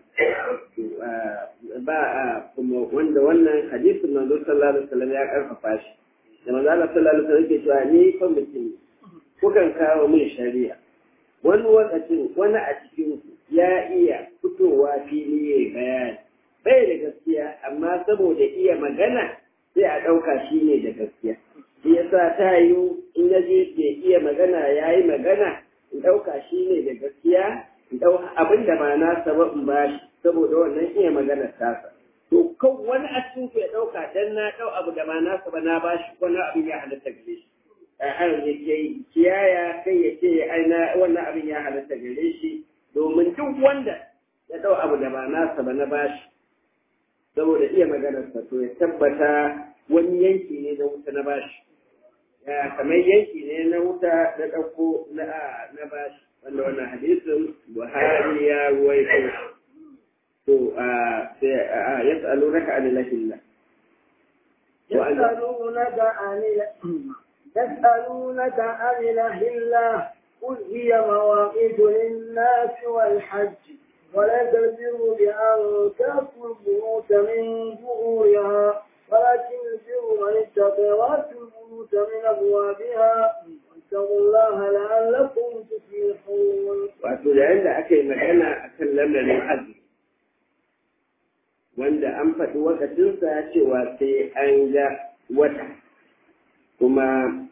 ba kuma wanda wannan hadisin manzo sallallahu alaihi wasallam ya karfafa shi da manzo Allah sallallahu alaihi wasallam ke cewa ni fa mutum kukan kawo min shari'a wani lokacin wani a cikin ya iya fitowa fili ya bayani bai da gaskiya amma saboda iya magana sai a ɗauka shi ne da gaskiya shi yasa ta yiwu in ya je bai iya magana ya yi magana in ɗauka shi ne da gaskiya in ɗau abin da ba nasa ba in bashi saboda wannan iya magana tasa to kan wani a cikin ya ɗauka dan na ɗau abu da ba nasa ba na bashi wani abin ya halatta gare shi har ya ke kiyaya kai ya ce ai na wannan abin ya halatta gare shi domin duk wanda ya ɗau abu da ba nasa ba na bashi saboda iya maganarsa to ya tabbata wani yanki ne na wuta na bashi kamar yanki ne na wuta na ɗauko na bashi wanda wannan hadisin buhari ya ruwaito to يسألونك عن الأهلة يسألونك عن يسألونك عن الأهلة قل هي مواقيت للناس والحج وليس البر بأن تأتوا البيوت من ظهورها ولكن البر من اتقى وأتوا البيوت من أبوابها واتقوا الله wanda an faɗi wakacinsa cewa sai an ga wata kuma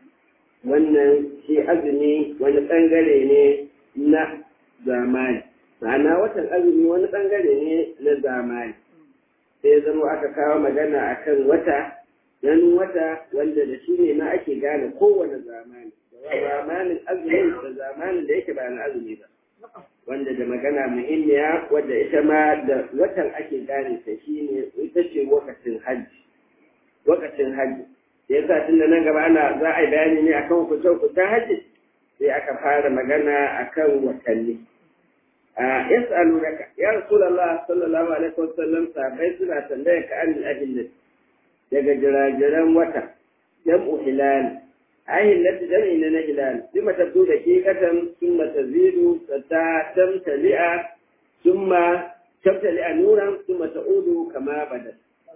wannan shi azumi wani ɓangare ne na zamani ma'ana watan azumi wani ɓangare ne na zamani sai zama aka kawo magana akan wata ganin wata wanda da shi ne ma ake gane kowane zamani da zamanin azumi da zamanin da yake ba na azumi ba wanda da magana muhimmiya wadda ita ma da watan ake gane ta shi ne ita ce wakacin hajji wakacin hajji ya sa tun da nan gaba ana za a yi bayani ne akan kuce kucen hajji sai aka fara magana akan watanni a yas'alunaka ya rasulullah sallallahu alaihi wasallam sahabbai suna tambaya ka an al daga jirajiran wata jam'u hilal ayin lati jam'i ne na hilal bima tabdu da kikatan summa tazidu ta tamtali'a summa tamtali'a nuran summa ta'udu kama bada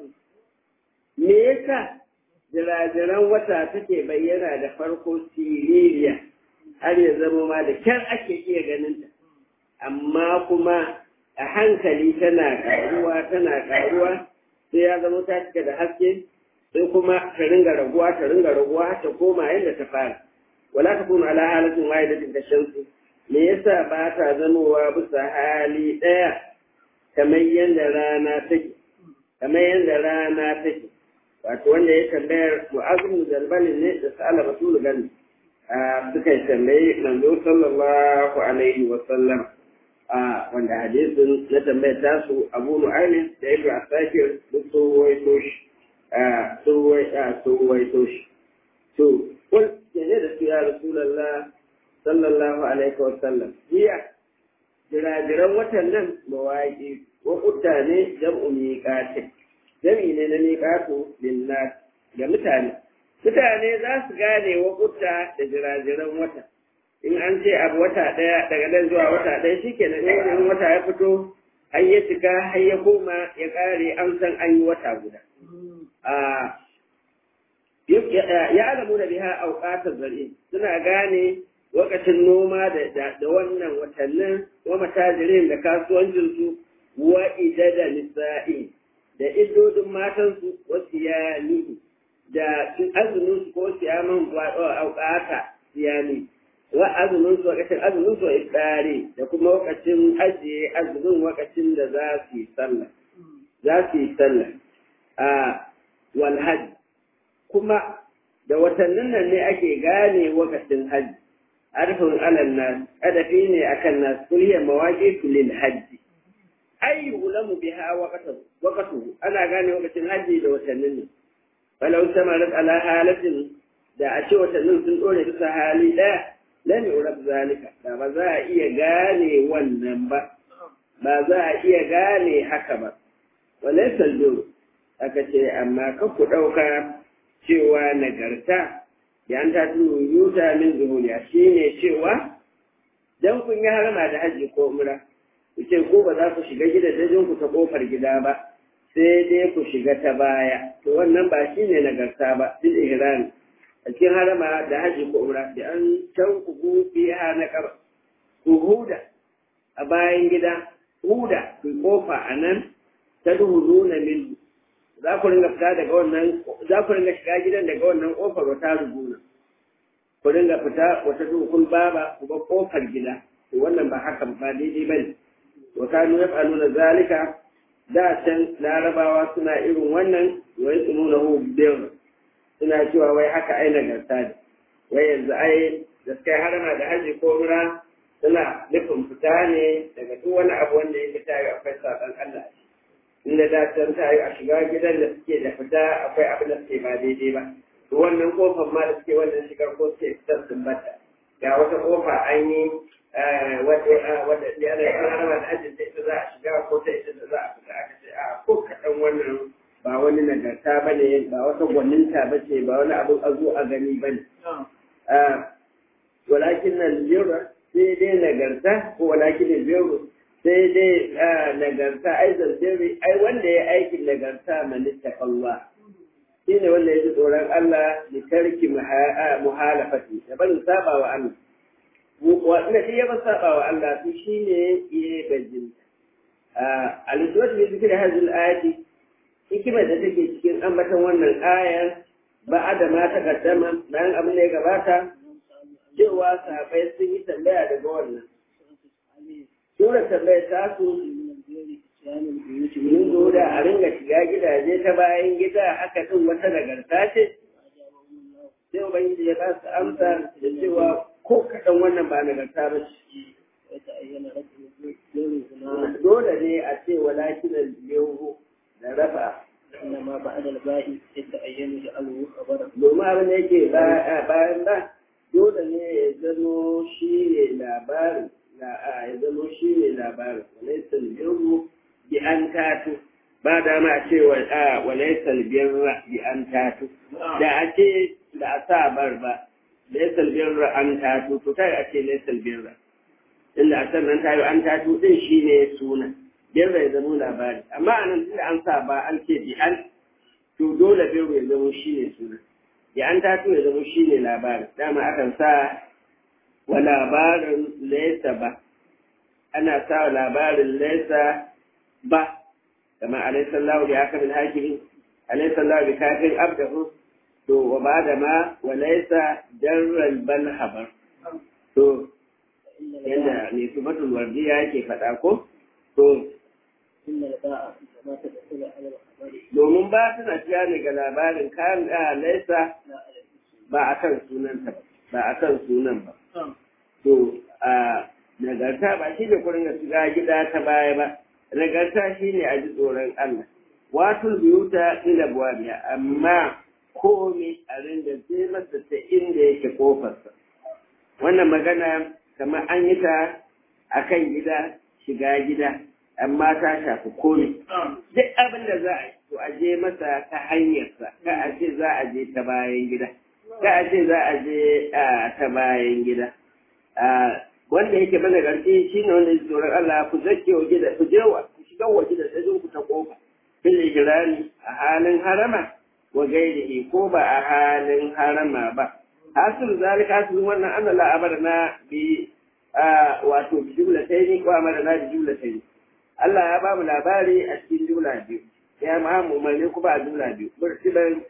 me yasa jirajiran wata take bayyana da farko siririya har ya zama ma da kyar ake iya ganin ta amma kuma a hankali tana karuwa tana karuwa sai ya zama ta cika da haske sai kuma ta ringa raguwa ta ringa raguwa ta koma yadda ta fara wala ta kuma ala halatin wahidatin da shamsu me yasa ba ta zamowa bisa hali ɗaya kamar yadda rana take kamar yadda rana take wato wanda ya tambayar mu'azin zalbalin ne da sa'ala rasulu gani suka yi tambayi manzo sallallahu alaihi wa sallam wanda hadisin na tambayar tasu abu nu'aymin da ibnu asakir duk sun waito shi sun waito shi to kul ne da su ya rasulullah sallallahu alaihi wa sallam jiya jirajiran watan nan mawaƙi wa ne jam'u miƙatin jami ne na miƙatu linnas ga mutane mutane za su gane wa da jirajiran wata in an ce abu wata ɗaya daga nan zuwa wata ɗaya shi ke nan in wata ya fito har ya cika har ya koma ya ƙare an san an yi wata guda. Ya alamu da biha auƙatar zari suna gane lokacin noma da wannan watannin wa matajirin da kasuwancinsu wa idada nisa'i da idodin matansu wasu ya da azumin su ko siyaman auƙata siyami wa azumin su wakacin azumin su ifdari da kuma wakacin ajiye azumin wakacin da za su yi sallah za su yi sallah a wal hajj kuma da watannin nan ne ake gane wakacin hajji arfin alal nas adafi ne akan nas kulliya mawaqitu lil hajj ay ulamu biha waqatu waqatu ana gane wakacin hajji da watannin ne falau samarat ala halatin da a ce watannin sun dore bisa hali daya lam yurab zalika da ba za a iya gane wannan ba ba za a iya gane haka ba walaysa al aka ce amma ka ku dauka cewa nagarta da an ta tunu yuta min zuhuriya shine cewa dan kun yi harama da haji ko umra ku ce ko ba za ku shiga gidajen ku ta kofar gida ba sai dai ku shiga ta baya to wannan ba shine nagarta ba bil ihrami a cikin harama da haji ko umra da an can ku biya na kaba ku huda a bayan gida huda ku kofa a nan ta duhu na min za ku ringa fita daga wannan za ku ringa shiga gidan daga wannan kofar wata rubuna ku ringa fita wata dukun baba ku ba kofar gida to wannan ba haka ba daidai bane wa kanu yaf'aluna zalika da can larabawa suna irin wannan wa yasmuna hu bidawr suna cewa wai haka ai nagarta ne wai yanzu ai da suka harama da haji ko mura suna nufin fita ne daga duk wani abu wanda yake ta yi akwai saɓan Allah inda da can ta yi a shiga gidan da suke da fita akwai abin da suke ba daidai ba to wannan kofar ma da suke wannan shigar ko suke fitar sun bata ga wata kofa an yi wadda ya da yana harama da haji ta ita za a shiga ko ta ita da za a fita aka ce a ko kaɗan wannan ba wani nagarta ba ne ba wata gwaninta ba ce ba wani abin a zo a gani ba ne. Walakin nan jira sai dai nagarta ko walakin nan jira sai dai nagarta ai zanzere ai wanda ya aikin nagarta manista kallwa. Shi ne wanda ya ji tsoron Allah da tarki muhalafati da barin saba wa Allah. Wanda shi ya ba saba wa Allah su shi ne ya bajinta. al-iswat bi zikri hadhihi al-ayati hikimar da take cikin ambaton wannan ayar ba da ma ta kaddama bayan abin da ya gabata cewa sahabai sun yi tambaya daga wannan Sura tambayar ta su yin zo da a ringa shiga gidaje ta bayan gida haka din wata nagarta ce sai ubangiji ya ba su amsa da cewa ko kaɗan wannan ba nagarta ba ce dole ne a ce walakin al-yawhu da rafa إنما بعد الباء يتأين جعله خبرا domin abin da yake bayan ba dole ne ya zamo shi ne labarin ya zamo shi ne labarin walaisal birru bi an tatu ba da ma ce wa walaisal birra bi an tatu da a ce da a sa bar ba laisal birra an tatu to kai a ce laisal birra inda a sannan tayo an tatu din shi ne suna birra ya zamo labari amma a nan tunda an sa ba an ce bi an to dole birra ya zamo shi ne suna ya an tatu ya zama shi ne labarin dama akan sa wa labarin laisa ba ana sa wa labarin laisa ba kama alaisallahu bi aka bin hakimi alaisallahu bi kafin abdahu to wa ba da ma wa laisa darral bal habar to yadda ne sumatul wardiya yake faɗa ko to إن الباء كما تدخل على الخبر domin ba tana ciya ne ga labarin kan laisa لا على الاسم ba a kan sunanta ba ba a kan sunan ba نعم to a nagarta ba shi ne kurin ga shiga gida ta baya ba nagarta shi ne a ji tsoron Allah watul biyuta ila buwabiya amma komai a rinda sai masa ta inda yake kofarsa wannan magana kamar an yi ta a kan gida shiga gida amma ta shafi komai duk abin da za a yi to a je masa ta hanyarsa ka a ce za a je ta bayan gida ka a ce za a je ta bayan gida wanda yake mana garki shi ne wanda yake tsoron Allah ku zake wa gida ku je wa ku shiga wa gida sai ku ta kofa bil ijrani a halin harama wa gairihi ko ba a halin harama ba hasil zalika hasil wannan an la amarna bi wato bi jumlatayn ko amarna bi jumlatayn Allah ya ba mu labari a cikin jumla biyu ya ma mu umarni kuma a jumla biyu murtilan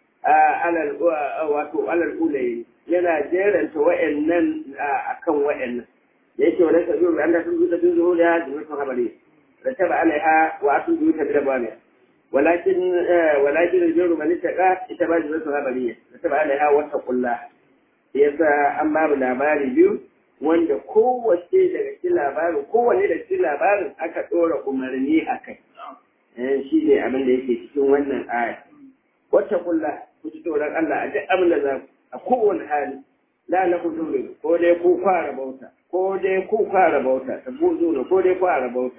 alal wato alal ulayi yana jeranta wa'annan akan wa'annan yake wa laysa biyu an da sun zuta bin zuhuriya da mutum habari da taba alaiha wa atu biyu ta da bani walakin walakin albiru man ittaqa ita ba zuwa habari da taba alaiha wa taqullah yasa an ba mu labari biyu wanda kowace daga cikin labarin kowanne daga cikin labarin aka ɗora umarni a kai shi ne abin da yake cikin wannan aya wata kulla ku ci tsoron Allah a duk abin da za ku a kowane hali la na ku dole ko dai ku fara bauta ko dai ku fara bauta ta buzu ne ko dai fara bauta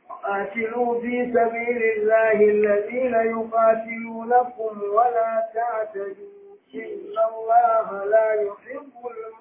قاتلوا في سبيل الله الذين يقاتلونكم ولا تعتدوا إن الله لا يحب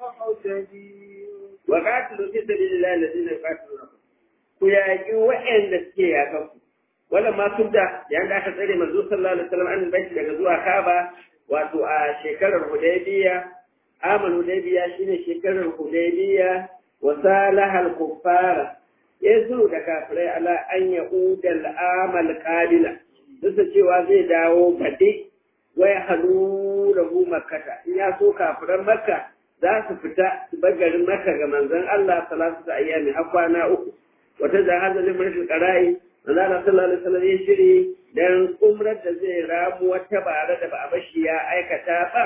المعتدين وقاتلوا في سبيل الله الذين يقاتلونكم ku yaƙi waɗanda suke yaƙa ku wannan ma sun da yayin da aka tsare manzo sallallahu alaihi wasallam an bai daga zuwa Kaaba wato a shekarar Hudaybiya amal Hudaybiya shine shekarar Hudaybiya wa salahal kuffara yazu da kafirai ala an yauda al-amal qabila duk da cewa zai dawo baɗi wai halu lahu makkata in ya so kafiran makka za su fita su bar garin makka ga manzon Allah salatu ta ayyami har kwana uku wata jahaza ne mulkin qara'i manzon Allah sallallahu alaihi wasallam ya shiri dan umrar da zai ramu wata bare da ba a bashi ya aikata ba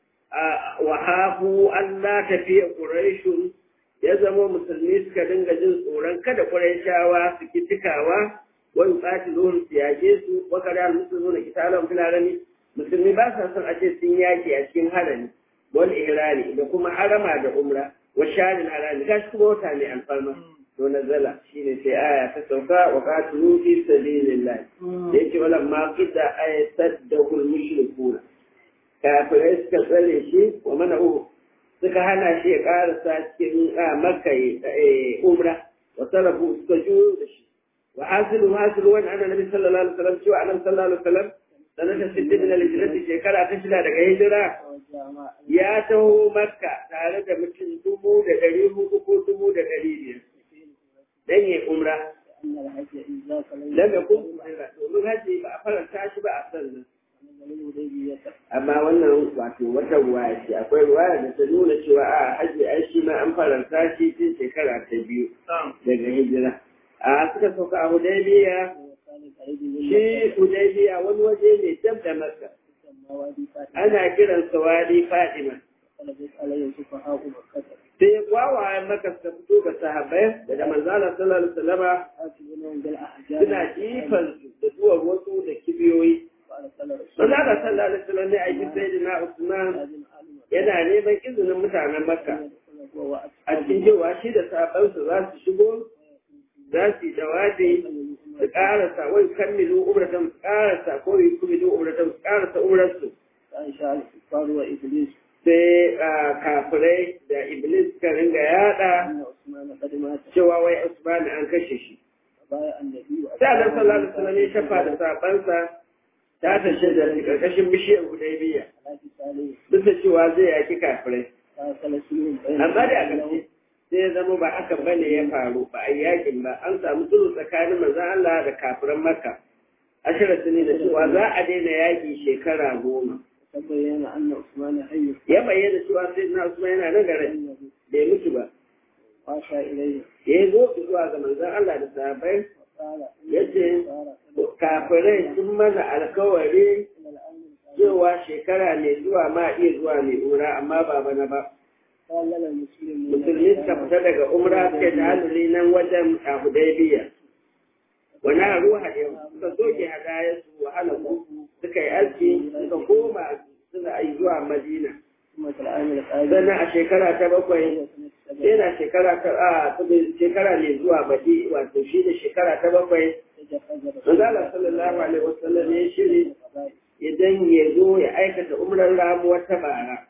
wa hafu Allah tafiya quraishun ya zama musulmi suka dinga jin tsoron kada quraishawa su kitikawa wani tsati zuwan su yage su wa kada musulmi na kitalan filarani musulmi ba sa son a ce sun yaki a cikin harami wal ihrami da kuma harama da umra wa sharin harami gashi kuma wata ne alfarma to nazala shine sai aya ta sauka wa qatilu fi sabilillah da yake wala ma qida ayatul mushrikuna kafirai suka tsare shi wa mana uhu suka hana shi ya karasa cikin makka umra wa salafu suka juyo da shi wa hasilu hasilu wani annabi sallallahu alaihi wasallam cewa annabi sallallahu alaihi wasallam sanata sittin min al-hijrati shekara ta shida daga hijira ya taho makka tare da mutum dubu da ɗari hudu ko dubu da ɗari biyar dan yi umra أن الحج إذا كان lam yakun muharrama domin haji ba a faranta shi ba a sannan من الهديبية amma wannan wato wata ruwaya ce akwai ruwaya da ta nuna cewa a haji ai shi ma an faranta shi tun shekara ta biyu daga hijira a suka sauka a hudaybiya وكان قريب من shi hudaybiya wani waje ne dab da makka يسمى وادي فاتح ana kiransa wadi fatima فلبث عليه سفهاء مكة sai wawayen maka suka fito ga sahabbai daga manzala sallallahu alaihi wasallama آتونهم بالأحجار suna jifan su da duwar wasu da kibiyoyi فأرسل رسول manzala sallallahu alaihi wasallam ne aiki sayyidina usman لازم علم yana neman izinin mutanen makka أن يدخل هو a cikin cewa shi da sahabbansa za su shigo za su yi jawabi su karasa wai kammilu umratan su karasa ko yi kumilu umratan su karasa umrarsu فإن شاء الكفار وإبليس sai kafirai da iblis ka ringa yada أن عثمان قد مات cewa wai usman an kashe shi فبايع النبي sai annabi sallallahu alaihi wasallam ya shafa da sabansa ta tashi da karkashin bishiyar hudaybiya على كتابه duk da cewa zai yaki kafirai فأرسل سيوم بين amma da aka ce sai ya zama ba haka bane ya faru ba a yakin ba an samu sulhu tsakanin manzon Allah da kafiran Makka ashirin ne da cewa za a daina yaki shekara goma تبين أن عثمان حي ya bayyana cewa sai na Usman yana nan gare bai mutu ba وأشى إليه ya zo zuwa ga manzon Allah da sahabbai وقال yace kafirai sun mana alkawari إن الأمر cewa shekara mai zuwa ma iya zuwa mai umra amma ba bana ba قال لنا المسلمين musulmi suka fita daga umra suka ta halari nan wajen a hudaybiya wani ruha yau suka soke hadayarsu wahala ku suka yi aski suka koma suna yi zuwa madina ثم العام القادم sannan a shekara ta bakwai سنة yana shekara ta a shekara mai zuwa baɗi wato shi da shekara ta bakwai Manzala sallallahu alaihi wasallam ya shiri idan ya zo ya aikata umrar ramuwar ta bara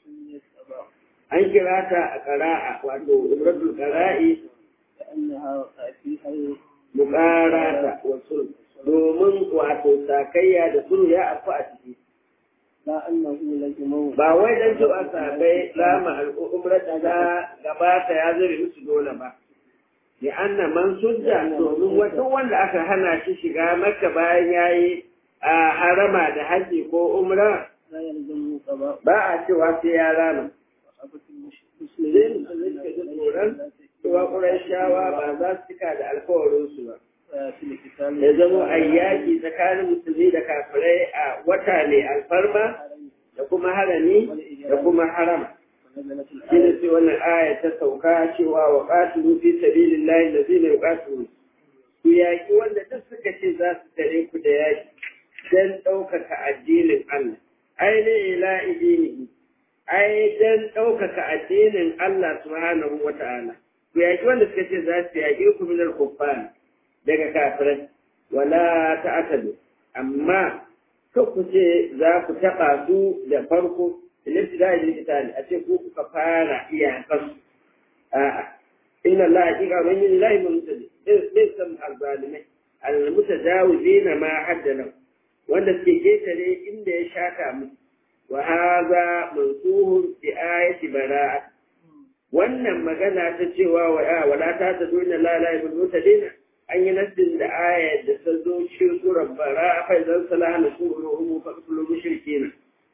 an kira ta a ƙara'a wato umratul ƙara'i كأنها فيها muƙarata wa sulh domin wato sakayya da sulhu ya afu a ciki لا أنه لزمه ba wai dan cewa sabai lama al'umrar da gabata ya zure musu dole ba li anna man sujja domin wata wanda aka hana shi shiga makka bayan yayi a harama da haji ko umra لا يلزمه قضاء ba a cewa sai ya rama وصحبة Zai المسلمين musulunci da tsoron cewa ƙurashawa ba za su cika da alkawarinsu ba في القتال ya zama a yaƙi tsakanin musulmi da kafirai a wata ne alfarma da kuma harami da kuma harama ونزلت shi ne الآية sai wannan aya ta sauka cewa wa qatilu fi sabilillahi allazina yuqatilun ku yaƙi wanda duk suka ce za su tare ku da yaƙi dan ɗaukaka addinin Allah ai ne ila idinihi ai dan ɗaukaka addinin Allah subhanahu wata'ala ku yaƙi wanda suka ce za su yaƙi ku minar kuffar daga kafirai wala ta'tadu amma ko ku ce za ku taɓa su da farko الابتداء للقتال أتيكو كفارة إياه قص آه. إن الله حقيقة من الله المنتدي ليس الظالمين المتجاوزين ما حد له وأن السجيت لي إن شاكا وهذا منصوه بآية براءة wannan magana ta cewa wa wala ta ta dole la la ibn mutadina an yi nassin da aya da ta zo cikin surar bara fa idan salaha nasuru fa kullu mushrikina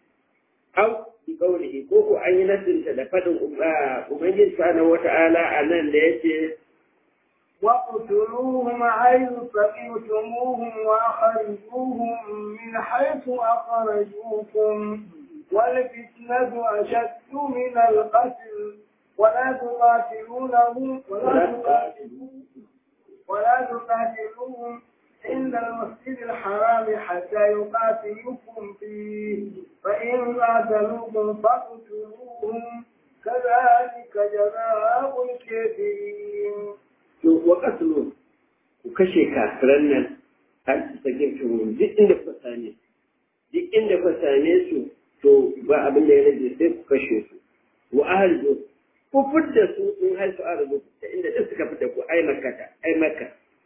aw bi qawlihi ko ko an yi nasinta da fadin ubangiji subhanahu wata'ala a nan da yace واقتلوهم حيث ثقفتموهم وأخرجوهم من حيث أخرجوكم والفتنة أشد من القتل ولا تقاتلونهم ولا تقاتلوهم ولا تقاتلوهم عند المسجد الحرام حتى يقاتلوكم فيه فإن قاتلوكم فاقتلوهم كذلك جزاء الكافرين to wa qatlu ku kashe kafiran nan har su sake su duk inda ku same duk inda ku same su to ba abin da ya rage sai ku kashe su wa ahlu ku fidda su in har su arzu da inda duk suka fidda ku ai makata ai makka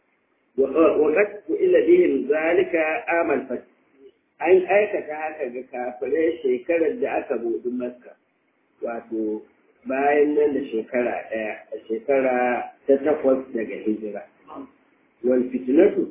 وقد إلى بهم ذلك آمل فتح an aikata haka ga kafirai shekarar da aka buɗi makka wato bayan nan da shekara ɗaya a shekara ta takwas daga hijira wal fitnatu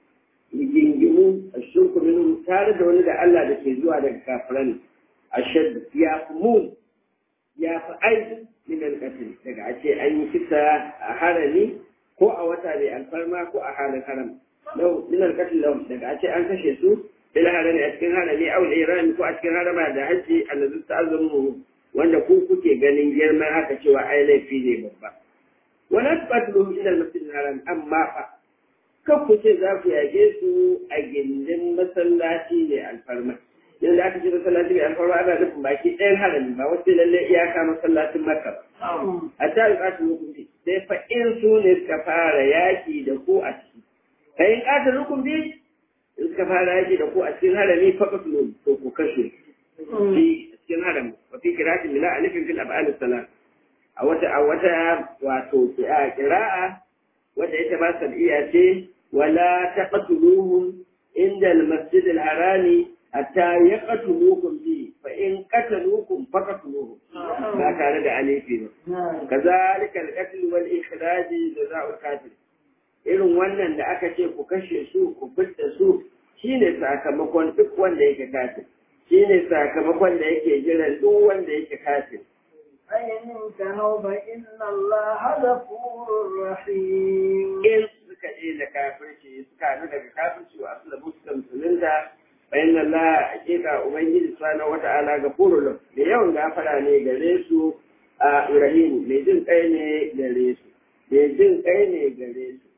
gingimu a shirku minhum tare da wani da Allah da ke zuwa daga kafiran ashad ya fi mun ya fi aiki min alƙatil daga a ce an yi kisa a harami ko a wata mai alfarma ko a halin haram lau min alƙatil lau daga a ce an kashe su bil harami a cikin harami aw iran ko a cikin harama da haji allazi ta'azzamu wanda ku kuke ganin girman haka cewa ai laifi ne babba wala taqatluhum ila al-masjid al-haram amma fa kan ku ce za ku yage su a gindin masallaci ne alfarma yanzu da aka ce masallaci mai alfarma ana nufin baki ɗayan harami ba wasu lalle iyaka masallacin makka ba a ta yi ƙasa hukunci sai fa in su ne suka fara yaƙi da ku a ciki fa in ƙasa hukunci in suka fara yaƙi da ku a cikin harami fa kasu to ku kashe fi cikin harami wa fi kiratin bila alifin fil ab'al salat a wata a wata wato kira'a wadda ita ba sab'iya ce wala taqtuluhum inda al-masjid al-harami hatta yaqtulukum bi fa in qataluukum faqtuluhum ba tare da alifi ba kazalika al-qatl wal ikhraj jazaa'ul kafir irin wannan da aka ce ku kashe su ku fitta su shine sakamakon duk wanda yake kafir shine sakamakon da yake jiran duk wanda yake kafir فإن انتهوا فإن الله غفور رحيم in suka je da kafirci suka hannu daga kafirci wa asu da suka musulunta bayan Allah hakika Ubangiji subhanahu wata'ala ga furulun da yawan gafara ne gare su a Ibrahim mai jin kai ne gare su mai jin kai ne gare su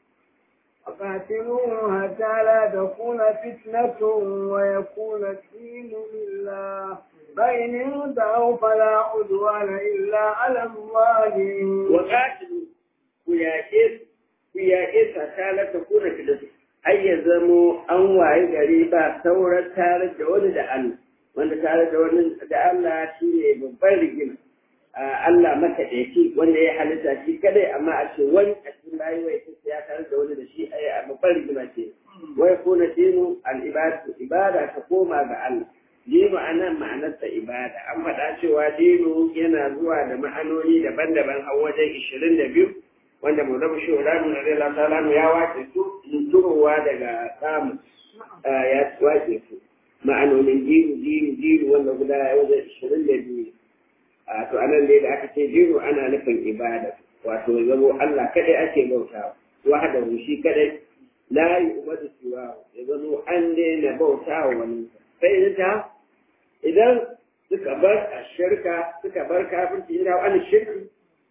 وقاتلوهم حتى لا تكون فتنة ويكون الدين لله فإن انتهوا فلا عدوان إلا على الظالمين وقاتلوا ku yaƙe su ku yaƙe sa ta ta kuna fitatu har ya zamo an waye gari ba sauran tare da wani da Allah wanda tare da wani da Allah shi ne babban rigima Allah makaɗaici wanda ya halitta shi kadai amma a ce wani a cikin bayi wai ta ya tare da wani da shi a babban rigima ce wai kuna dinu al-ibadatu ibada ta koma ga Allah dinu anan ma'anarsa ibada an faɗa cewa dinu yana zuwa da ma'anoni daban-daban har wajen ishirin da biyu wanda mu zama shi wa na zai lasa ya wace su turowa daga samu ya wace su ma'anonin dinu dinu dinu wanda guda ya wajen ishirin da biyu a to anan dai da aka ce dinu ana nufin ibada wato ya zamo Allah kadai ake bautawa wahdahu shi kadai la yu'badu siwa ya zamo an daina bautawa wani sai ta idan suka bar a shirka suka bar kafirci ina wani shirki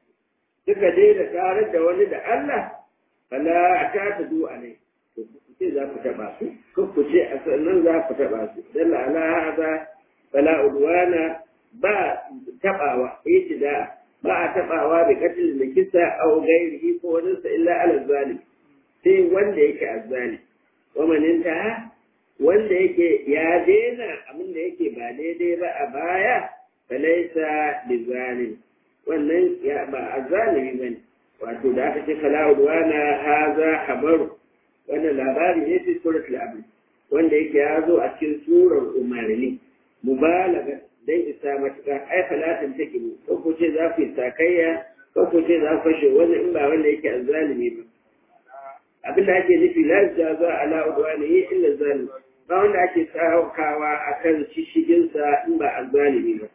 suka daina tare da wani da Allah fala ta ta du alai to ku ce za ku taba su ko ku ce a sannan za ku taba su dalla ala hada fala udwana ba tabawa itida ba a tabawa da katil da kisa au gairihi ko wani sa illa ala zalim sai wanda yake azzali wa maninta wanda yake ya daina abin da yake ba daidai ba a baya falaisa bizalim wannan ya ba a zalimi ba ne wato da aka ce fala'udwana haza habaru wannan labari ne fi surat al'abri wanda yake ya zo a cikin surar umarni mubalaga dan isa matuƙa ai falatin take ne ko ko ce za ku yi sakayya ko ko ce za ku fashe wannan in ba wanda yake azzalimi ba abin da ake nufi la jaza ala udwani illa zalim ba wanda ake saukawa akan shishiginsa in ba azzalimi ba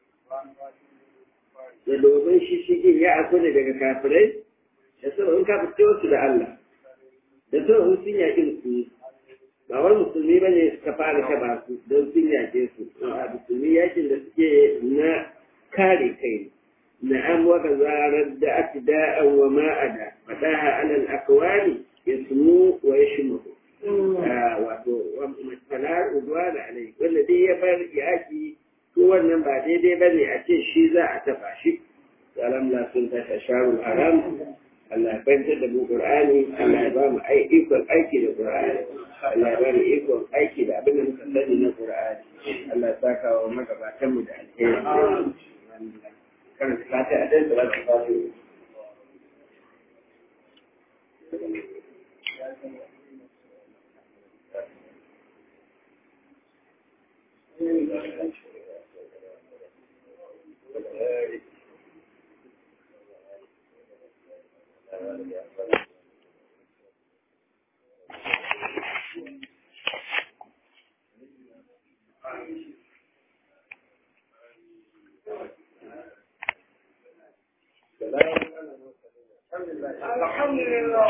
da domin shishigin ya aso ne daga kafirai da sau in ka fito su da Allah da sau in sun yaƙi musulmi ba wani musulmi ba ne suka fara taba su don sun yaƙe su a musulmi yakin da suke na kare kai na an waka zarar da ake da'an wa ma'ada faɗaha alal akwani ya sumu wa ya shimu wato matsala uduwa da alai wanda dai ya bar yaƙi ko wannan ba daidai ba ne a ce shi za a taɓa shi salam la sun tashi sharul haram Allah ya fahimtar da mu Qur'ani Allah ya ba mu ikon aiki da Qur'ani Allah ya ba mu ikon aiki da abin da muka sani na Qur'ani Allah ya saka wa magabatan mu da alheri karanta fata a dan da za ta Thank you. الحمد لله